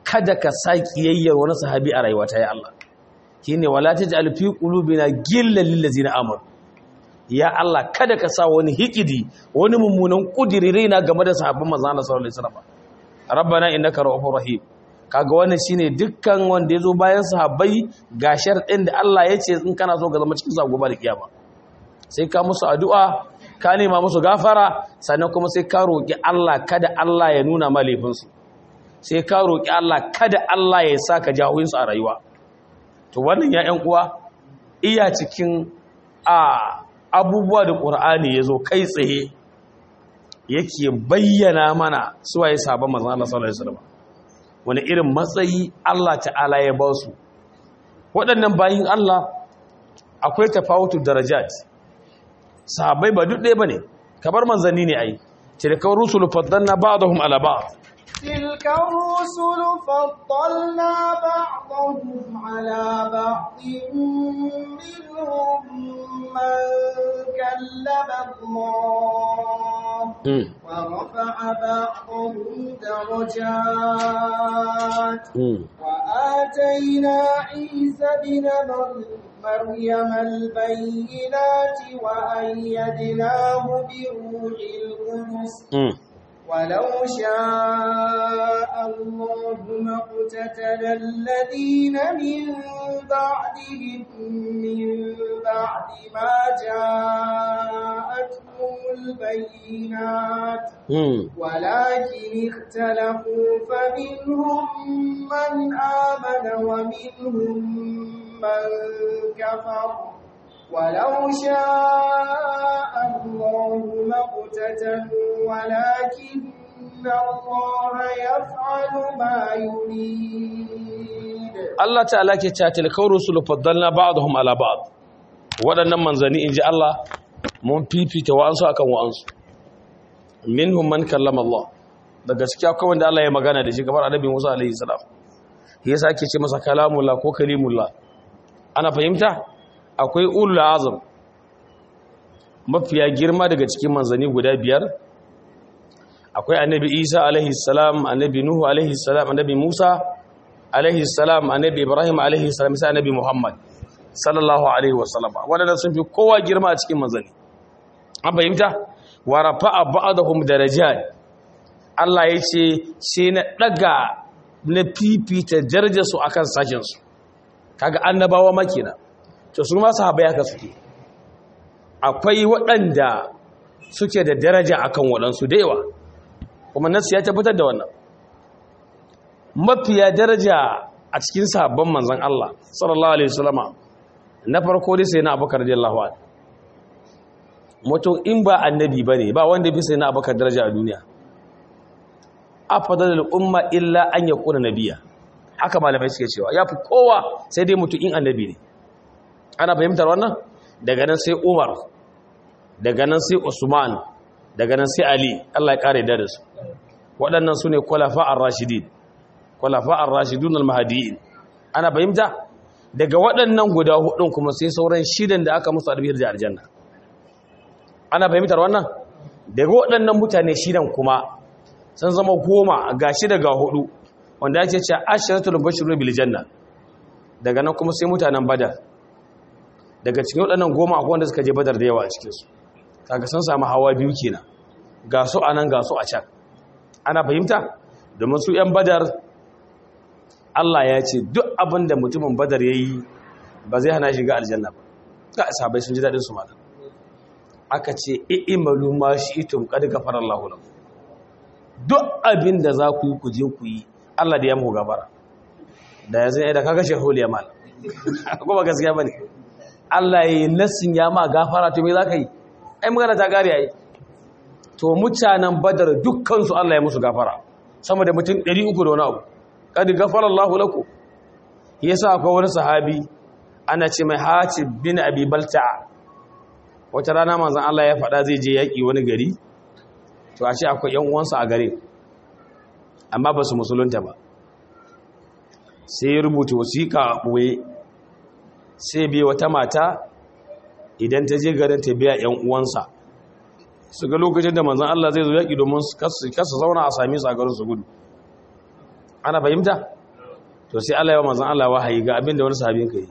kada ka sa kiyayyar wani sahabi a rayuwata ya Allah shine wala taj'al fi qulubina ghillan lil ladzina amanu ya Allah kada ka sa wani hikidi wani mummunan kudiri raina game da sahabban manzon Allah sallallahu alaihi wasallam rabbana innaka ra'ufur rahim kaga wannan shine dukkan wanda yazo bayan sahabbai ga sharɗin da Allah ya ce in kana so ka zama cikin gobe da kiyama sai ka musu addu'a ka nema musu gafara sannan kuma sai ka roki Allah kada Allah ya nuna ma laifinsu sai ka roki Allah kada Allah ya saka jahoyinsu a rayuwa to wannan ya ƴan uwa iya cikin a abubuwa da ƙur'ani ya zo kai tsaye yake bayyana mana suwaye sabon manzan Allah sallallahu alaihi wasallam wani irin matsayi Allah ta'ala ya ba su waɗannan bayin Allah akwai tafawutu darajat sahabbai ba duk ɗaya bane kamar manzanni ne ai tilka rusulu faddalna ba'dahum ala ba'd تلك الرسل فضلنا بعضهم على بعض منهم من كلم الله ورفع بعضهم درجات وآتينا عيسى بن مريم البينات وأيدناه بروح القدس ولو شاء الله ما اقتتل الذين من بعدهم من بعد ما جاءتهم البينات ولكن اختلفوا فمنهم من آمن ومنهم من كفر ولو شاء الله ما اقتتلوا ولكن الله يفعل ما يريد Allah ta'ala ke cewa tilkar rusulu faddalna ba'dahum ala ba'd waɗannan manzanni inji Allah mun fifita wa'ansu akan wa'ansu minhum man kallama Allah da gaskiya akwai wanda Allah ya magana da shi kamar annabi Musa alaihi salam yasa ake ce masa kalamullah ko kalimullah ana fahimta akwai ulul azam mafiya girma daga cikin manzanni guda biyar akwai annabi isa alaihi salam annabi nuhu alaihi salam annabi musa alaihi salam annabi ibrahim alaihi salam sai annabi muhammad sallallahu alaihi wasallam wadanda sun fi kowa girma a cikin manzanni an fahimta wa rafa'a ba'dahum darajat Allah ya ce sai na daga na fifita darajar su akan sashen su kaga annabawa makina to su ma sahabbai haka suke akwai waɗanda suke da daraja akan waɗansu da yawa kuma nasu ya tabbatar da wannan mafiya daraja a cikin sabon manzan Allah sallallahu alaihi wasallama na farko dai sai na abubakar radiyallahu anhu mutum in ba annabi bane ba wanda fi sai na abubakar daraja a duniya afdalul umma illa an yakuna nabiyya haka malamai suke cewa yafi kowa sai dai mutum in annabi ne ana fahimtar wannan daga nan sai Umar daga nan sai Usman daga nan sai Ali Allah ya kare da su waɗannan su ne kwalafa'ar rashidin kwalafa'ar rashidun al-mahadiyin ana fahimta daga waɗannan guda hudun kuma sai sauran shidan da aka musu albiyar da aljanna ana fahimtar wannan daga waɗannan mutane shidan kuma sun zama goma ga shida ga hudu wanda ake ce ashiratul bashirun bil janna daga nan kuma sai mutanen badar daga cikin waɗannan goma akwai wanda suka je badar da yawa a cikinsu kaga sun samu hawa biyu kenan ga su a nan ga su a can ana fahimta domin su 'yan badar Allah ya ce duk abin da mutumin badar ya yi ba zai hana shiga aljanna ba ga sahabai sun ji daɗin su mata aka ce i'malu ma shi'tum qad ghafara Allahu lakum duk abin da za ku yi ku je ku yi Allah da ya muku gabara da yanzu ai da kaga shehul yamal ko ba gaskiya bane Allah ya yi nassin ya ma gafara to me za ka yi ai magana ta gari ai to mutanen badar dukkansu Allah ya musu gafara sama da mutum 300 da wani abu kadi gafara Allah lakum yasa akwai wani sahabi ana ce mai Hatib bin Abi Balta'a wata rana manzon Allah ya faɗa zai je yaki wani gari to a ce akwai ƴan uwansa a gare amma ba su musulunta ba sai ya rubuta wasiƙa a ɓoye sai biya wata mata idan ta je garin ta biya ‘yan uwansa su ga lokacin da manzan Allah zai zo yaƙi domin kasa zauna a sami su a garin su gudu ana fahimta to sai Allah ya manzon Allah wahayi ga abin da wani sahabin ka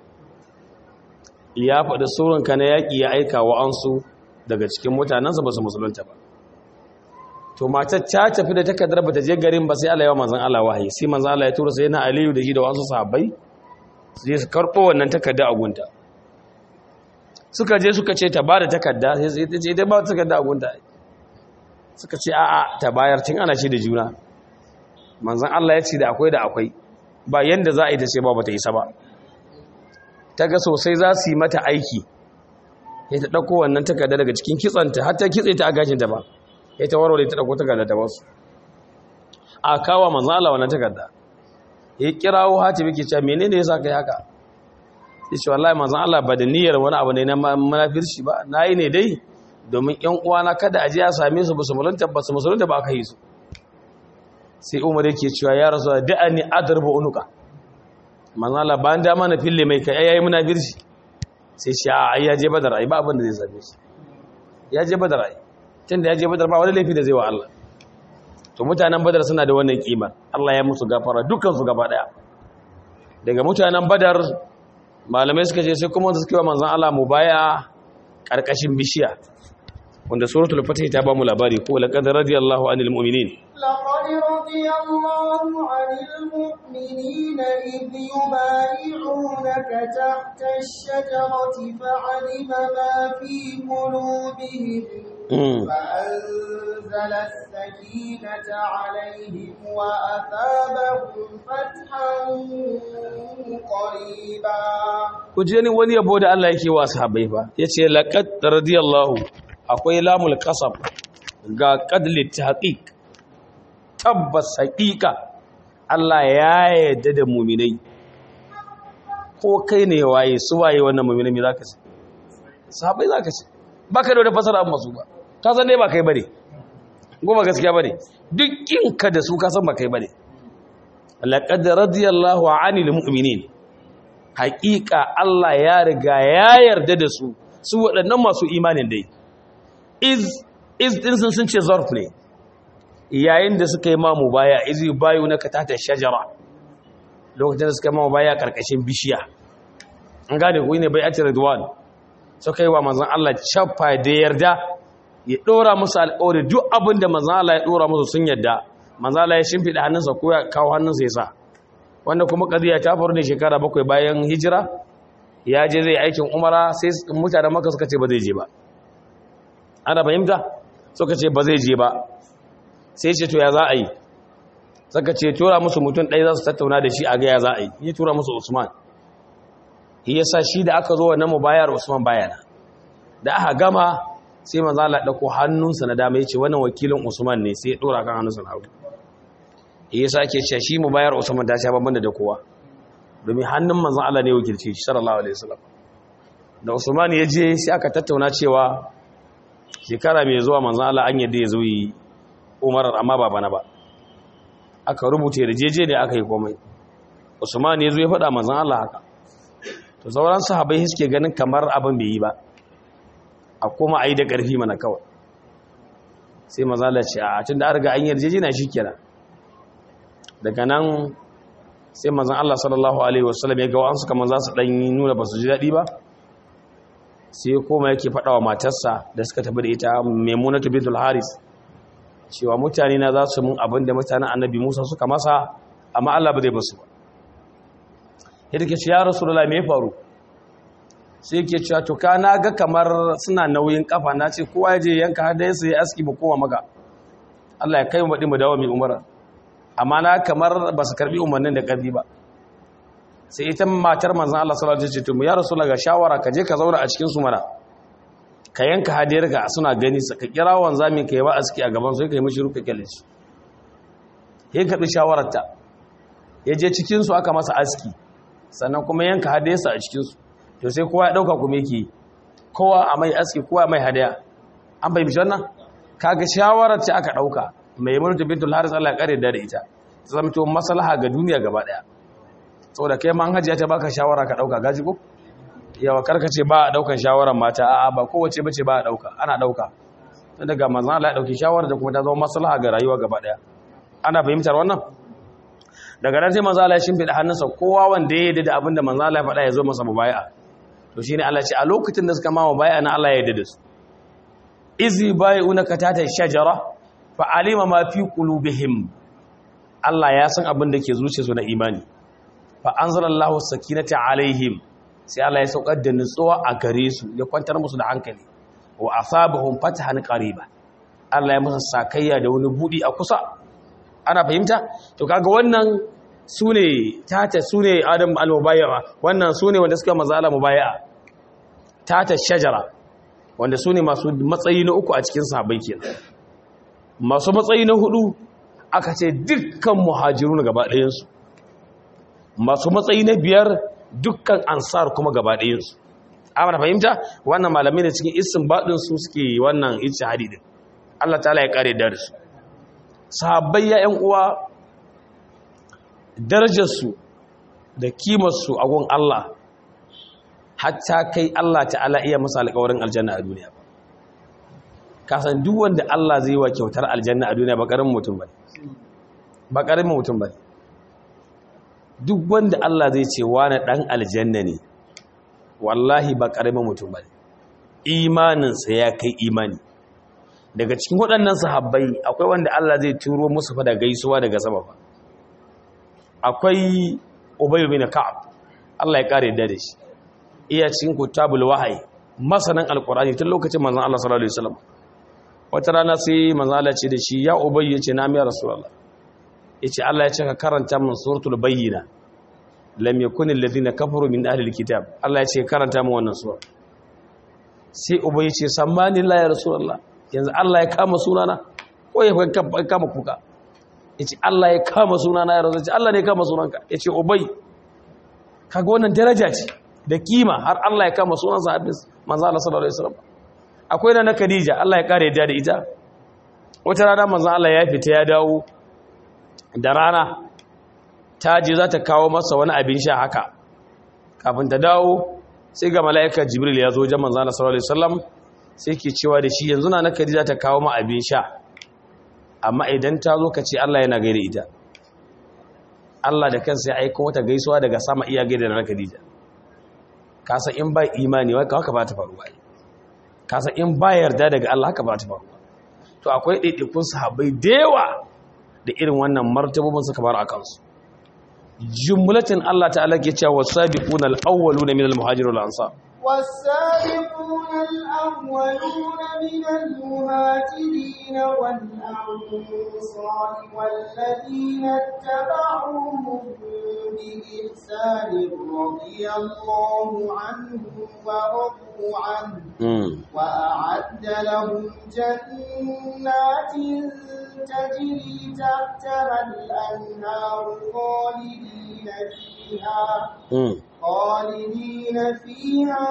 yi ya faɗi surun ka na yaƙi ya aika wa ansu daga cikin mutanensa ba su musulunta ba to matar ta tafi da takardar ba ta je garin ba sai Allah ya manzon Allah wahayi sai manzon Allah ya tura sai na Aliyu da shi da wasu sahabbai su je su karɓo wannan takarda a gunta suka je suka ce ta ba da takarda sai ta ce ta ba da takarda a gunta suka ce a'a ta bayar tun ana shi da juna manzan Allah ya ce da akwai da akwai ba yanda za a yi ta ce ba ba ta isa ba ta ga sosai za su yi mata aiki ya ta ɗauko wannan takarda daga cikin kitsanta har ta kitse ta a gashinta ba ya ta warware ta ɗauko takarda ta wasu a kawo manzan Allah wannan takarda ya kirawo hati muke cewa menene ya sa kai haka ya ce wallahi manzan Allah ba da niyyar wani abu ne na manafirci ba na yi ne dai domin ‘yan uwana kada a ji a same su ba su mulunta ba su musulunta ba aka yi su sai umar yake cewa ya rasu da da'a ni adarba unuka manzala ba da mana fille mai kai yayi muna birshi sai shi a ya je badar ai ba abin da zai same shi ya je badar ai tunda ya je badar ba wani laifi da zai wa Allah to mutanen badar suna da wannan kima Allah ya musu gafara dukkan su gaba daya daga mutanen badar malamai suka ce sai kuma wanda suke wa manzon Allah mubaya karkashin bishiya wanda suratul fatih ta ba mu labari ko laqad radiyallahu anil mu'minin laqad radiyallahu anil mu'minina idh yubayi'unaka tahta ash-shajarati fa'alima ma fi qulubihim فأنزل السكينة عليهم وأثابهم فتحا قريبا kuje ni wani yabo da Allah yake wa sahabbai fa yace laqad radiyallahu akwai lamul qasab ga qadli tahqiq tabbas haqiqa Allah ya yarda da mu'minai ko kai ne waye su waye wannan mu'minai me zaka ce sahabbai zaka ce baka da wata fasara amma su ba ka san dai ba kai bane goma gaskiya bane duk kinka da su ka san ba kai bane laqad radiyallahu 'anil mu'minin haƙiƙa Allah ya riga ya yarda da su su waɗannan masu imanin dai iz iz din sun sun ce zarf ne yayin da suka yi mamu baya iz bayu na katata shajara lokacin da suka yi mamu baya karkashin bishiya an gane ku ne bai ati ridwan suka yi wa manzon Allah chaffa da yarda ya dora musu alƙawari duk abin da manzon Allah ya dora musu sun yarda manzon Allah ya shimfida hannunsa ko ya kawo hannunsa ya sa wanda kuma ƙadiyya ta faru ne shekara bakwai bayan hijira ya je zai aikin umara sai mutanen maka suka ce ba zai je ba ana fahimta suka ce ba zai je ba sai ce to ya za a yi suka ce tura musu mutum ɗaya za su tattauna da shi a ga ya za a yi ya tura musu usman shi yasa shi da aka zo wannan mubayar usman bayana da aka gama sai manzo Allah dauko hannunsa na dama yace wannan wakilin usman ne sai ya dora kan hannunsa na hagu yasa ake cewa shi mubayar Usman ta sha babban da kowa domin hannun manzon Allah ne wakilci shi sallallahu alaihi wasallam da Usman ya je sai aka tattauna cewa shekara mai zuwa manzon Allah an yadda ya zo yi Umar amma ba bana ba aka rubuta yarjeje ne aka yi komai Usman ya zo ya faɗa manzon Allah haka to sauran sahabbai suke ganin kamar abin bai yi ba a kuma ayi da ƙarfi mana kawai sai manzon Allah ce a tunda an riga an yarjeje na shikenan daga nan sai mazan Allah sallallahu Alaihi wasallam ya gawa an suka maza su ɗanyi nuna ba su ji daɗi ba sai koma yake faɗa wa matarsa da suka tafi da ita maimunatu bintul haris cewa mutane na za su mun abin da mutanen annabi musa suka masa amma Allah ba zai basu ba yadda ke ce ya rasu da me faru sai ke cewa to ka na ga kamar suna nauyin kafa na ce kowa ya je yanka har da ya sai aski ba kowa maka Allah ya kai mu baɗi mu dawo mai umara amma na kamar ba su karbi umarnin da ƙarfi ba sai ita matar manzan Allah sallallahu alaihi wasallam ya rasu ga shawara ka je ka zauna a cikin su mana ka yanka hadiyar ka suna gani sa ka kira wanzamin ka yi ba aski a gaban su ka yi mishi ruka kyale shi ya karbi shawarar ta ya je cikin su aka masa aski sannan kuma yanka hadiyar sa a cikin su to sai kowa ya dauka kuma yake kowa a mai aski kowa mai hadiya an bai mishi wannan kaga shawarar ta aka dauka mai murta bintul haris Allah ya kare da ita zamto maslaha ga duniya gaba daya saboda kai man hajiya ta baka shawara ka dauka gaji ko yawa karkace ba a daukan shawaran mata a'a ba kowace bace ba a dauka ana dauka tun daga manzon Allah ya dauki shawara da kuma ta zama maslaha ga rayuwa gaba daya ana fahimtar wannan daga nan sai manzo Allah ya shimfida hannunsa kowa wanda ya yarda da abin da manzo Allah ya faɗa ya zo masa mubai'a to shine Allah ce a lokacin da suka ma mubai'a na Allah ya yarda da su izi bai'unaka tata shajara fa alima ma fi qulubihim Allah ya san abin da ke zuciyarsu na imani fa anzalallahu sakinata alaihim sai Allah ya saukar da nutsuwa a gare su ya kwantar musu da hankali wa asabahum fatahan qariba Allah ya musu sakayya da wani budi a kusa ana fahimta to kaga wannan sune tata sune Adam al-mubayya wannan sune wanda suka maza Allah mubayya tata shajara wanda sune masu matsayi na uku a cikin sahabbai kenan masu matsayi na hudu aka ce dukkan muhajirun gaba ɗayan su masu matsayi na biyar dukkan ansar kuma gaba ɗayansu amma fahimta wannan malamai da cikin isin baɗin su suke wannan ijtihadi din Allah ta'ala ya kare da su sahabbai ya ƴan uwa darajar su da kimar su a gun Allah hatta kai Allah ta'ala iya masa alƙawarin aljanna a duniya ka san duk wanda Allah zai wa kyautar aljanna a duniya ba karamin mutum bane ba karamin mutum bane duk wanda Allah zai ce wani ɗan aljanna ne wallahi ba ƙaramin mutum ba imaninsa ya kai imani daga cikin waɗannan sahabbai akwai wanda Allah zai turo musu fa da gaisuwa daga sama ba akwai Ubay bin Ka'ab Allah ya kare da shi iya cikin kutabul wahyi masanan alqur'ani tun lokacin manzon Allah sallallahu alaihi wasallam wata rana sai manzon Allah ce da shi ya Ubay yace na miya rasulullah yace Allah ya ce ka karanta min suratul bayyina lam yakun alladhina kafaru min ahli alkitab Allah ya ce karanta min wannan sura sai ubay yace sammani la ya rasulullah yanzu Allah ya kama sunana ko ya kama kuka yace Allah ya kama sunana ya rasulullah Allah ne ya kama sunanka yace ubay kaga wannan daraja ce da kima har Allah ya kama sunan sahabbin manzo Allah sallallahu alaihi wasallam akwai na Khadija Allah ya kare da ita wata rana manzo Allah ya fita ya dawo da rana ta je za ta kawo masa wani abin sha haka kafin ta dawo sai ga mala'ikar jibril ya zo jaman zana sallallahu alaihi wasallam sai ke cewa da shi yanzu na na za ta kawo ma abin sha amma idan ta zo ka ce Allah yana gaida ita Allah da kansa ya aika wata gaisuwa daga sama iya gaida na Khadija ka san in ba imani wai haka ba ta faruwa ka san in ba yarda daga Allah haka ba ta faruwa to akwai ɗaiɗaikun sahabbai da yawa da irin wannan martabobin suka bar a kansu jumlatin Allah ta'ala ke cewa wasabiquna al-awwaluna min al-muhajirin wal ansar والسابقون الأولون من المهاجرين والأنصار والذين اتبعوهم بإحسان رضي الله عنهم ورضوا عنه وأعد لهم جنات تجري تحتها الأنهار خالدين فيها خالدين فيها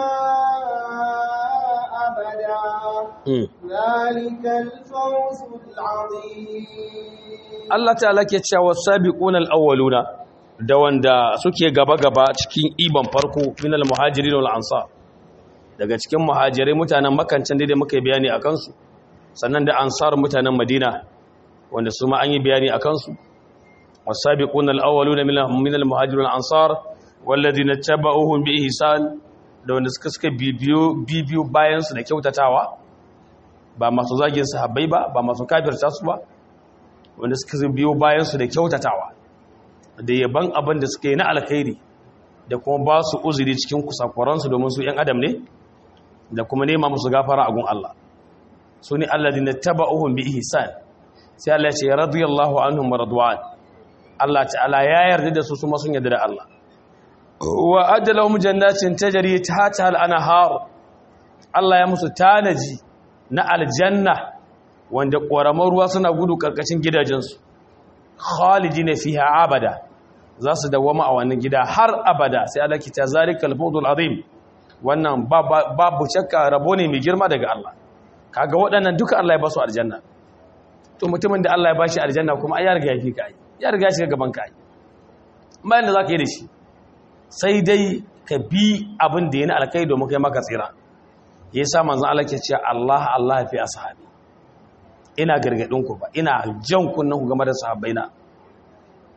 أبدا ذلك الفوز العظيم Allah ta'ala ke cewa sabiquna al-awwaluna da wanda suke gaba-gaba cikin iban farko min al-muhajirin wal ansar daga cikin muhajirai mutanen makancan da muka yi bayani akan su sannan da ansar mutanen madina wanda su ma an yi bayani akan su wasabiquna al-awwaluna min al-muhajirin wal ansar walladhina tabauhum bi ihsan da wanda suka suka bibiyo bibiyo bayan su da kyautatawa ba masu zagin sahabbai ba ba masu kafirta su ba wanda suka biyo bayan su da kyautatawa da yaban abin da suka yi na alkhairi da kuma ba su uzuri cikin kusakuran su domin su yan adam ne da kuma nema musu gafara a gun Allah su ne alladhina tabauhum bi ihsan sai Allah ya ce radiyallahu anhum wa radwan Allah ta'ala ya yarda da su su ma sun yarda da Allah wa adalahum jannatin tajri tahta al-anhar Allah ya musu tanaji na aljanna wanda ƙoramar ruwa suna gudu karkashin gidajensu khalidina fiha abada za su dawama a wannan gida har abada sai Allah ki ta zalikal fawdul azim wannan babu shakka rabo ne mai girma daga Allah kaga waɗannan duka Allah ya ba su aljanna to mutumin da Allah ya bashi aljanna kuma ai ya riga ya fi ka ai ya riga ya shiga gaban ka ai bayan da zaka yi da shi sai dai ka bi abin da yana alkai domin kai maka tsira ya sa manzan Allah ke ce Allah Allah fi ashabi ina gargadin ku ba ina jan kunnen ku game da sahabbaina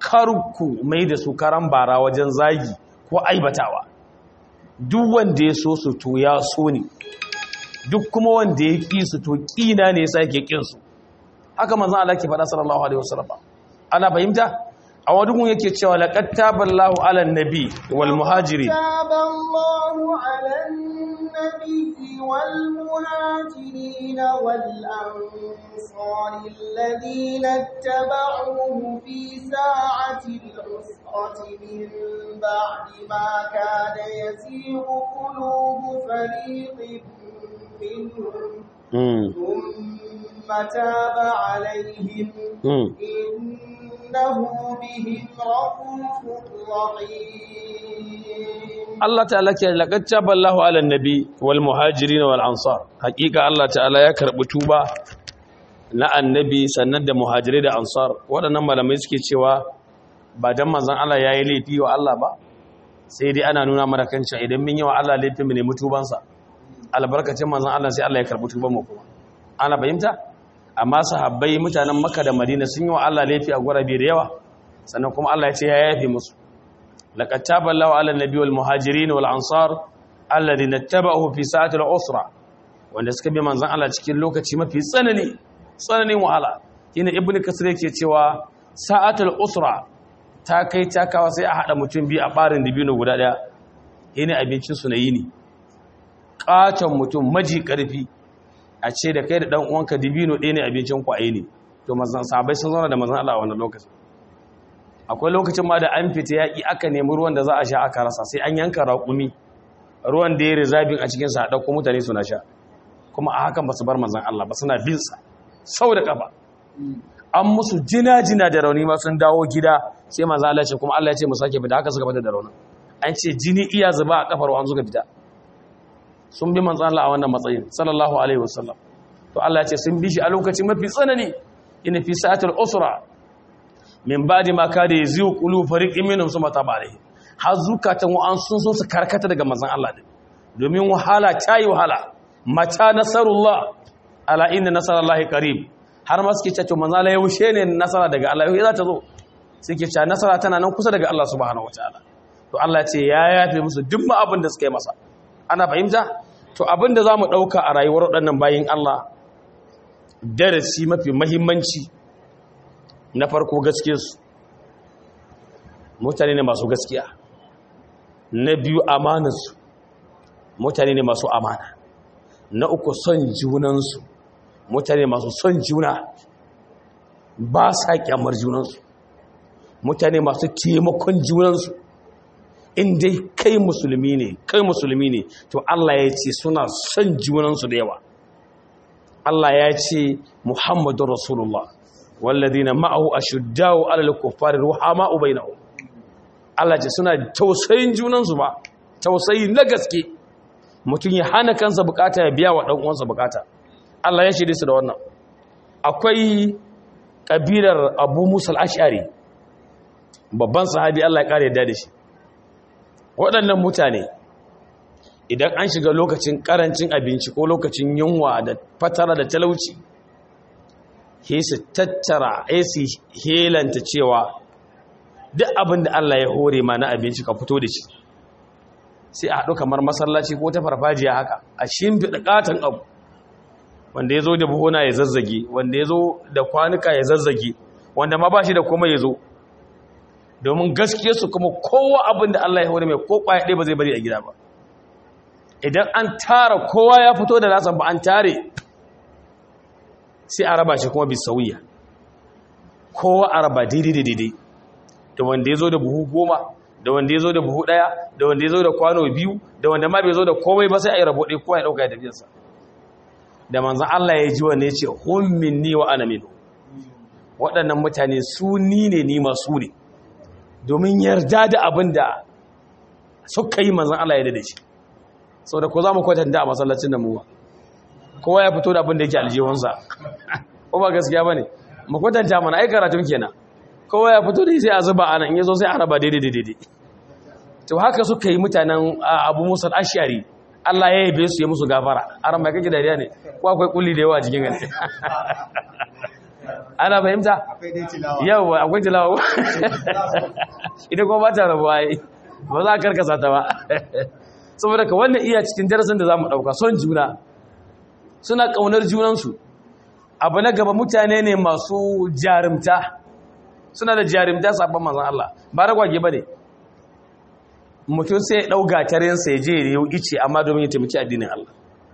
karku mai da su karan bara wajen zagi ko aibatawa duk wanda ya so su to ya so ne duk kuma wanda ya ƙi su to ƙina ne yasa yake ƙin su haka manzon Allah ke faɗa sallallahu alaihi wasallam ana fahimta a wani gun yake cewa laqad taballahu ala nabi wal muhajirin taballahu ala nabi wal muhajirin wal ansar alladhina ittaba'uhu fi sa'ati al-usrati min ba'di ma kana yazighu qulubu fariqin minhum ثم تاب عليهم إنه بهم رؤوف رحيم Allah ta'ala ke laqad taballahu ala nabi wal muhajirin wal ansar hakika Allah ta'ala ya karbi tuba na annabi sannan da muhajirai da ansar waɗannan malamai suke cewa ba dan manzon Allah yayi laifi wa Allah ba sai dai ana nuna mana kan cewa idan mun yi wa Allah laifin mu ne mutubansa albarkacin manzon Allah sai Allah ya karbi tuban mu kuma ana fahimta amma sahabbai mutanen Makka da Madina sun yi wa Allah laifi a gurabe da yawa sannan kuma Allah ya ce ya yafe musu laqad taballahu ala nabi wal muhajirin wal ansar alladhina ittaba'uhu fi sa'ati al usra wanda suka bi manzon Allah cikin lokaci mafi tsanani tsananin wahala ina ibnu kasir yake cewa sa'atul usra ta kai ta kawo sai a hada mutum biyu a barin dibino guda daya ina abincin su na yini katon mutum maji karfi a ce da kai da dan uwanka dibino ɗaya ne abincin kwaye ne to mazan sahabbai sun zauna da mazan Allah a wannan lokacin akwai lokacin ma da an fita yaƙi aka nemi ruwan da za a sha aka rasa sai an yanka raƙumi ruwan da ya rizabin a cikin sa ɗauko mutane suna sha kuma a hakan ba su bar mazan Allah ba suna bin sa sau da kafa an musu jina-jina da rauni ma sun dawo gida sai mazan Allah ce kuma Allah ya ce mu sake fita haka suka fita da raunin an ce jini iya zuba a kafar wa an suka fita sun bi manzan Allah a wannan matsayin sallallahu alaihi wasallam to Allah ya ce sun bi shi a lokacin mafi tsanani ina fi sa'atul usra min ba'di ma kada yazu qulu fariqin minhum summa taba alaihi har zukatan wa an sun so su karkata daga manzan Allah din domin wahala tayi wahala mata nasarullah ala inna nasarallahi qarib har ma suke cewa manzan Allah ya wushe ne nasara daga Allah yau za ta zo suke cewa nasara tana nan kusa daga Allah subhanahu wataala to Allah ya ce ya yafe musu duk ma abin da suka yi masa ana fahimta to abinda za mu ɗauka a rayuwar waɗannan bayin Allah darasi mafi mahimmanci na farko gaskiyarsu mutane ne masu gaskiya na biyu amanarsu mutane ne masu amana na uku son junansu mutane masu son juna ba sa kyamar junansu mutane masu taimakon junansu in dai kai musulmi ne kai musulmi ne to Allah ya ce suna son junansu da yawa Allah ya ce Muhammadu Rasulullah walladina ma'ahu ashuddau 'alal kuffari ruhama'u bainahum Allah ce suna tausayin junansu ba tausayi na gaske mutum ya hana kansa bukata ya biya wa dan uwansa bukata Allah ya shirye su da wannan akwai kabilar Abu Musa al-Ash'ari babban sahabi Allah ya kare yadda da shi waɗannan mutane idan an shiga lokacin ƙarancin abinci ko lokacin yunwa da fatara da talauci ke su tattara su helanta cewa duk abin da Allah ya hore ma na abinci ka fito da shi sai a haɗu kamar masallaci ko ta farfajiya haka a shimfiɗa ƙaton abu wanda ya zo da buhuna ya zazzage wanda ya zo da kwanuka ya zazzage wanda ma ba shi da kuma ya zo domin gaskiyarsu kuma kowa abin da Allah ya hore mai ko kwaya ɗaya ba zai bari a gida ba idan an tara kowa ya fito da nasa ba an tare sai a raba shi kuma bi sauya kowa a raba daidai da daidai da wanda ya zo da buhu goma da wanda ya zo da buhu ɗaya da wanda ya zo da kwano biyu da wanda ma bai zo da komai ba sai a yi rabo ɗaya kowa ya ɗauka ya tafiyarsa da manzan Allah ya ji wanda ya ce hun minni wa ana minu waɗannan mutane su ni ne ni masu ne domin yarda da abin da suka yi manzan Allah ya da shi sau da ko za mu kwatanta a masallacin da muwa kowa ya fito da abin da yake aljihunsa ko ba gaskiya ba ne mu kwatanta mana ai karatun kenan kowa ya fito da sai a zuba ana in yazo sai a raba daidai daidai to haka suka yi mutanen abu musa ashari Allah ya yabe su ya musu gafara aran mai kake dariya ne ko akwai kulli da yawa a jikin gani ana fahimta akwai dai tilawa yawa akwai tilawa ita kuma ba ta rabuwa yi ba za a karkasa ta ba saboda ka wannan iya cikin darasin da za mu ɗauka son juna suna ƙaunar junansu abu na gaba mutane ne masu jarumta suna da jarumta sabon manzan Allah ba ragwage ba ne mutum sai ya ɗau gatarinsa ya je ya yi ice amma domin ya taimaki addinin Allah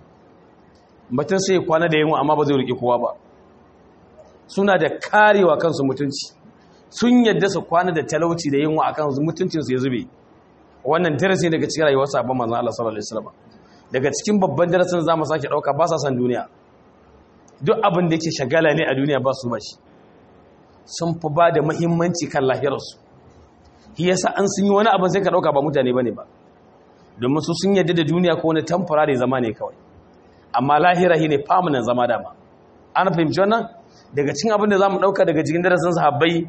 mutum sai ya kwana da yunwa amma ba zai riƙe kowa ba suna da karewa kansu mutunci sun yadda su kwana da talauci da yunwa a kansu mutuncinsu ya zube wannan darasi daga cikin rayuwar sabon manzan Allah sallallahu alaihi wasallam daga cikin babban darasin zamu sake dauka ba sa san duniya duk abin da yake shagala ne a duniya ba su ba shi sun fi ba da muhimmanci kan lahirarsu shi yasa an sun yi wani abin sai ka dauka ba mutane bane ba domin su sun yadda da duniya ko wani temporary zama ne kawai amma lahira shi ne permanent zama dama an fahimci wannan daga cikin abin da zamu dauka daga cikin darasin sahabbai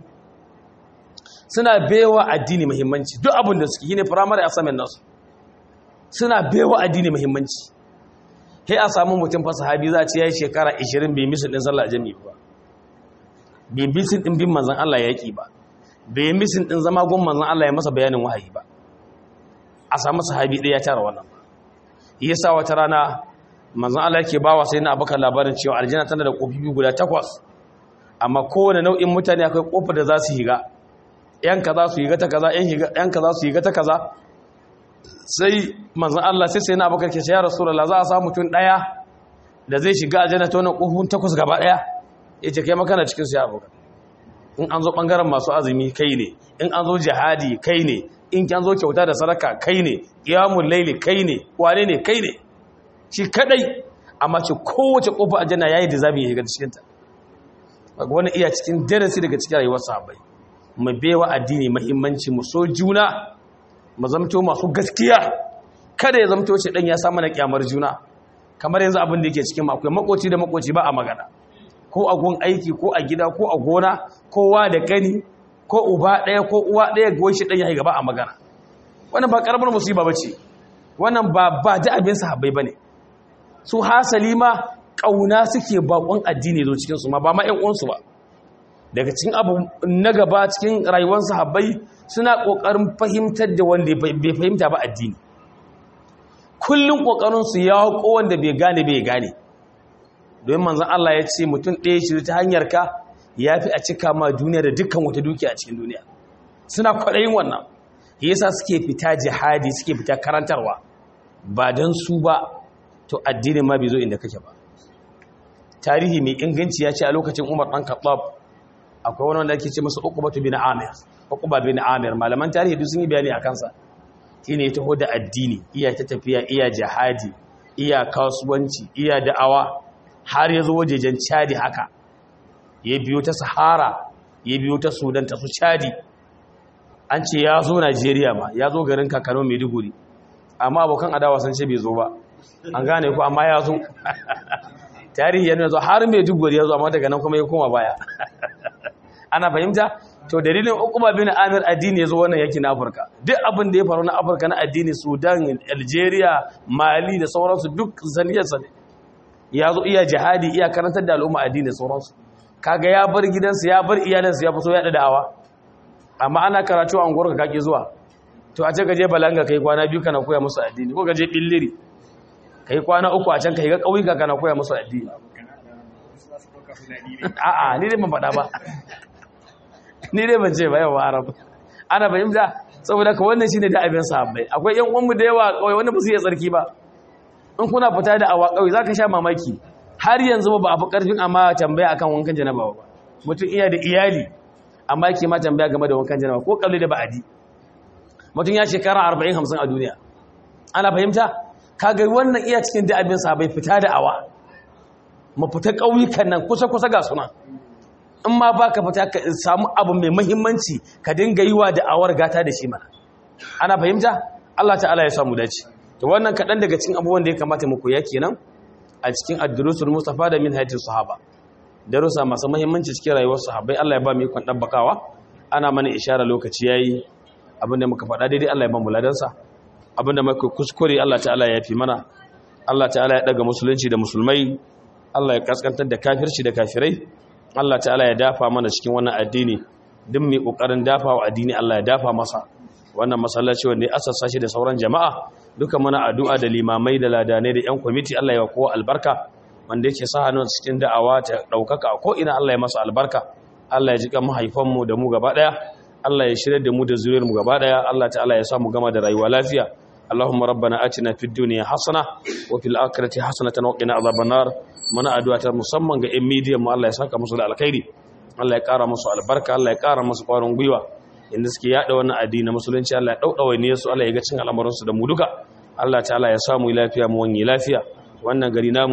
suna baiwa addini muhimmanci duk abin da suke shine primary assignment nasu suna baiwa addini muhimmanci sai a samu mutum fa sahabi za a ce yayi shekara 20 bai misin din sallah jami'i ba bai misin din bin manzon Allah yaki ba bai misin din zama gon manzon Allah ya masa bayanin wahayi ba a samu sahabi ɗaya ya tara wannan yasa wata rana manzon Allah yake bawa sai na abaka labarin cewa aljanna tana da kofi guda takwas amma kowane nau'in mutane akwai kofar da za su higa yan kaza su higa ta kaza yan kaza su higa ta kaza sai manzon Allah sai sai na abaka ke ce ya rasulullah za a samu mutum daya da zai shiga aljanna ta wannan kofin takwas gaba daya yace kai makana cikin su ya abuka in an zo bangaren masu azumi kai ne in an zo jihadi kai ne in an zo kyauta da sadaka kai ne qiyamul layli kai ne wane ne kai ne shi kadai amma ce kowace kofa aljanna yayi da zabi ya shiga cikin ta kaga wannan iya cikin darasi daga cikin rayuwar sahabbai mu bewa addini muhimmanci mu so juna mu zamto masu gaskiya kada ya zamto shi dan ya samu na kyamar juna kamar yanzu abin da yake cikin mu akwai makoci da makoci ba a magana ko a gun aiki ko a gida ko a gona kowa da kani ko uba daya ko uwa daya goyi shi dan ya gaba a magana wannan ba karamar musiba bace wannan ba ba da abin sahabbai bane su hasali ma ƙauna suke bakon addini zo cikinsu ma ba ma 'yan uwansu ba daga cikin abu na gaba cikin rayuwar sahabbai suna ƙoƙarin fahimtar da wanda bai fahimta ba addini kullum ƙoƙarinsu ya hako wanda bai gane bai gane domin manzan Allah ya ce mutum ɗaya shi ta hanyar ka ya fi a cika ma duniya da dukkan wata dukiya a cikin duniya suna kwaɗayin wannan yasa suke fita jihadi suke fita karantarwa ba don su ba to addinin ma bai zo inda kake ba tarihi mai inganci ya ce a lokacin umar ɗan kaɓab akwai wani wanda ake ce masa ukubatu bin amir ukuba bin amir malaman tarihi duk sun yi bayani a kansa shi ne ya taho da addini iya ta tafiya iya jihadi iya kasuwanci iya da'awa har ya zo wajejen chadi haka ya biyo ta sahara ya biyo ta sudan ta su chadi an ce ya zo najeriya ma ya zo garin kakano maiduguri amma abokan adawa sun ce bai zo ba an gane ku amma ya zo tarihi yana zo har mai dugwari ya zo amma daga nan kuma ya koma baya ana fahimta to dalilin ukuma bin amir addini ya zo wannan yaki na afirka duk abin da ya faru na afirka na addini sudan algeria mali da sauransu duk zaniyarsa ne ya zo iya jihadi iya karantar da al'umma addini da sauransu kaga ya bar gidansa ya bar iyalinsa ya fito ya da da'awa amma ana karatu a unguwar ka kake zuwa to a ce ka je balanga kai kwana biyu kana koya musu addini ko ka je billiri ka yi kwana uku a can ka yi ga ƙauyuka kana koya musu addini a'a ni dai ban faɗa ba ni dai ban ce ba yawa arab ana fahimta saboda ka wannan shine da abin sahabbai akwai yan uwanmu da yawa ƙauye wanda ba su iya tsarki ba in kuna fita da awa ƙauye za ka sha mamaki har yanzu ba a fi ƙarfin amma tambaya akan wankan janaba ba mutum iya da iyali amma yake ma tambaya game da wankan janaba ko kalli da ba'adi mutum ya shekara arba'in hamsin a duniya ana fahimta kaga wannan iya cikin da abin sa bai fita da awa mu fita ƙauyukan nan kusa-kusa ga suna in ma ba ka fita ka samu abu mai mahimmanci ka dinga yi wa da awar gata da shi mana ana fahimta Allah ta'ala ya samu dace to wannan kaɗan daga cikin abubuwan da ya kamata mu koya kenan a cikin ad-durusul mustafa da min hayatis sahaba darussa masu mahimmanci cikin rayuwar sahabbai Allah ya ba mu ikon dabbakawa ana mana ishara lokaci yayi abinda muka faɗa daidai Allah ya ba mu ladansa abinda muka kuskure Allah ta'ala ya fi mana Allah ta'ala ya daga musulunci da musulmai Allah ya kaskantar da kafirci da kafirai Allah ta'ala ya dafa mana cikin wannan addini duk mai kokarin dafa wa addini Allah ya dafa masa wannan masallaci wanda ya asassa shi da sauran jama'a duka muna addu'a da limamai da ladanai da yan kwamiti Allah ya kowa albarka wanda yake sa hannun cikin da'awa ta daukaka ko ina Allah ya masa albarka Allah ya jika mahaifanmu da mu gaba daya Allah ya shirya da mu da zuriyar mu gaba daya Allah ta'ala ya sa mu gama da rayuwa lafiya اللهم ربنا آتنا في الدنيا حسنة وفي الآخرة حسنة وقنا عذاب النار muna addu'a ta musamman ga 'yan midiyan mu Allah ya saka musu da alkhairi Allah ya ƙara musu albarka Allah ya ƙara musu ƙwarin gwiwa inda suke yada wannan addini musulunci Allah ya daudawa ne su Allah ya ga cin al'amuran su da mu duka Allah ta'ala ya samu lafiya mu wani lafiya wannan gari namu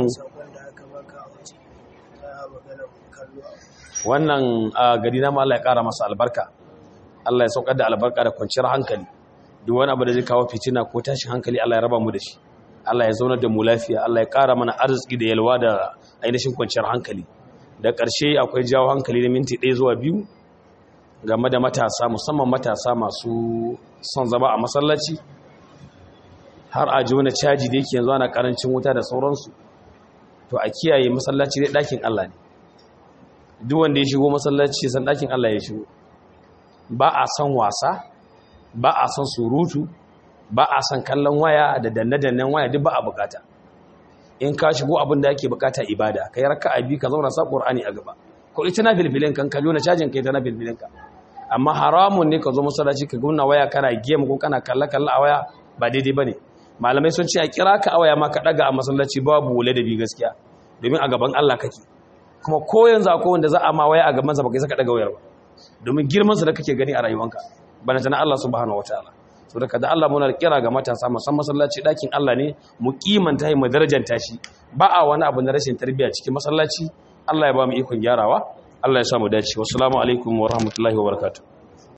wannan gari namu Allah ya ƙara masa albarka Allah ya saukar da albarka da kwanciyar hankali duk wani abu da zai kawo fitina ko tashin hankali Allah ya raba mu da shi Allah ya zaunar da mu lafiya Allah ya ƙara mana arziki da yalwa da ainihin kwanciyar hankali da ƙarshe akwai jawo hankali da minti ɗaya zuwa biyu game da matasa musamman matasa masu son zama a masallaci har a ji wani caji da yake yanzu ana ƙarancin wuta da sauransu to a kiyaye masallaci dai ɗakin Allah ne duk wanda ya shigo masallaci san ɗakin Allah ya shigo ba a son wasa ba a son surutu ba a son kallon waya da danne-dannen waya duk ba a bukata in ka shigo abin da ake bukata ibada ka yi raka abi ka zauna sa qur'ani a gaba ko ita na filfilin kan ka jona cajin kai ta na filfilin ka amma haramun ne ka zo masallaci ka guna waya kana game ko kana kalla kalla a waya ba daidai bane malamai sun ce a kira ka a waya ma ka daga a masallaci babu ladabi gaskiya domin a gaban Allah kake kuma ko yanzu akwai wanda za a ma waya a gaban sa baka saka daga wayar ba domin girman sa da kake gani a rayuwanka bana tana Allah subhanahu wataala so da kada Allah muna kira ga matasa musamman masallaci dakin Allah ne mu kimanta mu darajanta shi ba a wani abu na rashin tarbiyya cikin masallaci Allah ya ba mu ikon gyarawa Allah ya sa mu dace wassalamu alaikum wa rahmatullahi wa barakatuh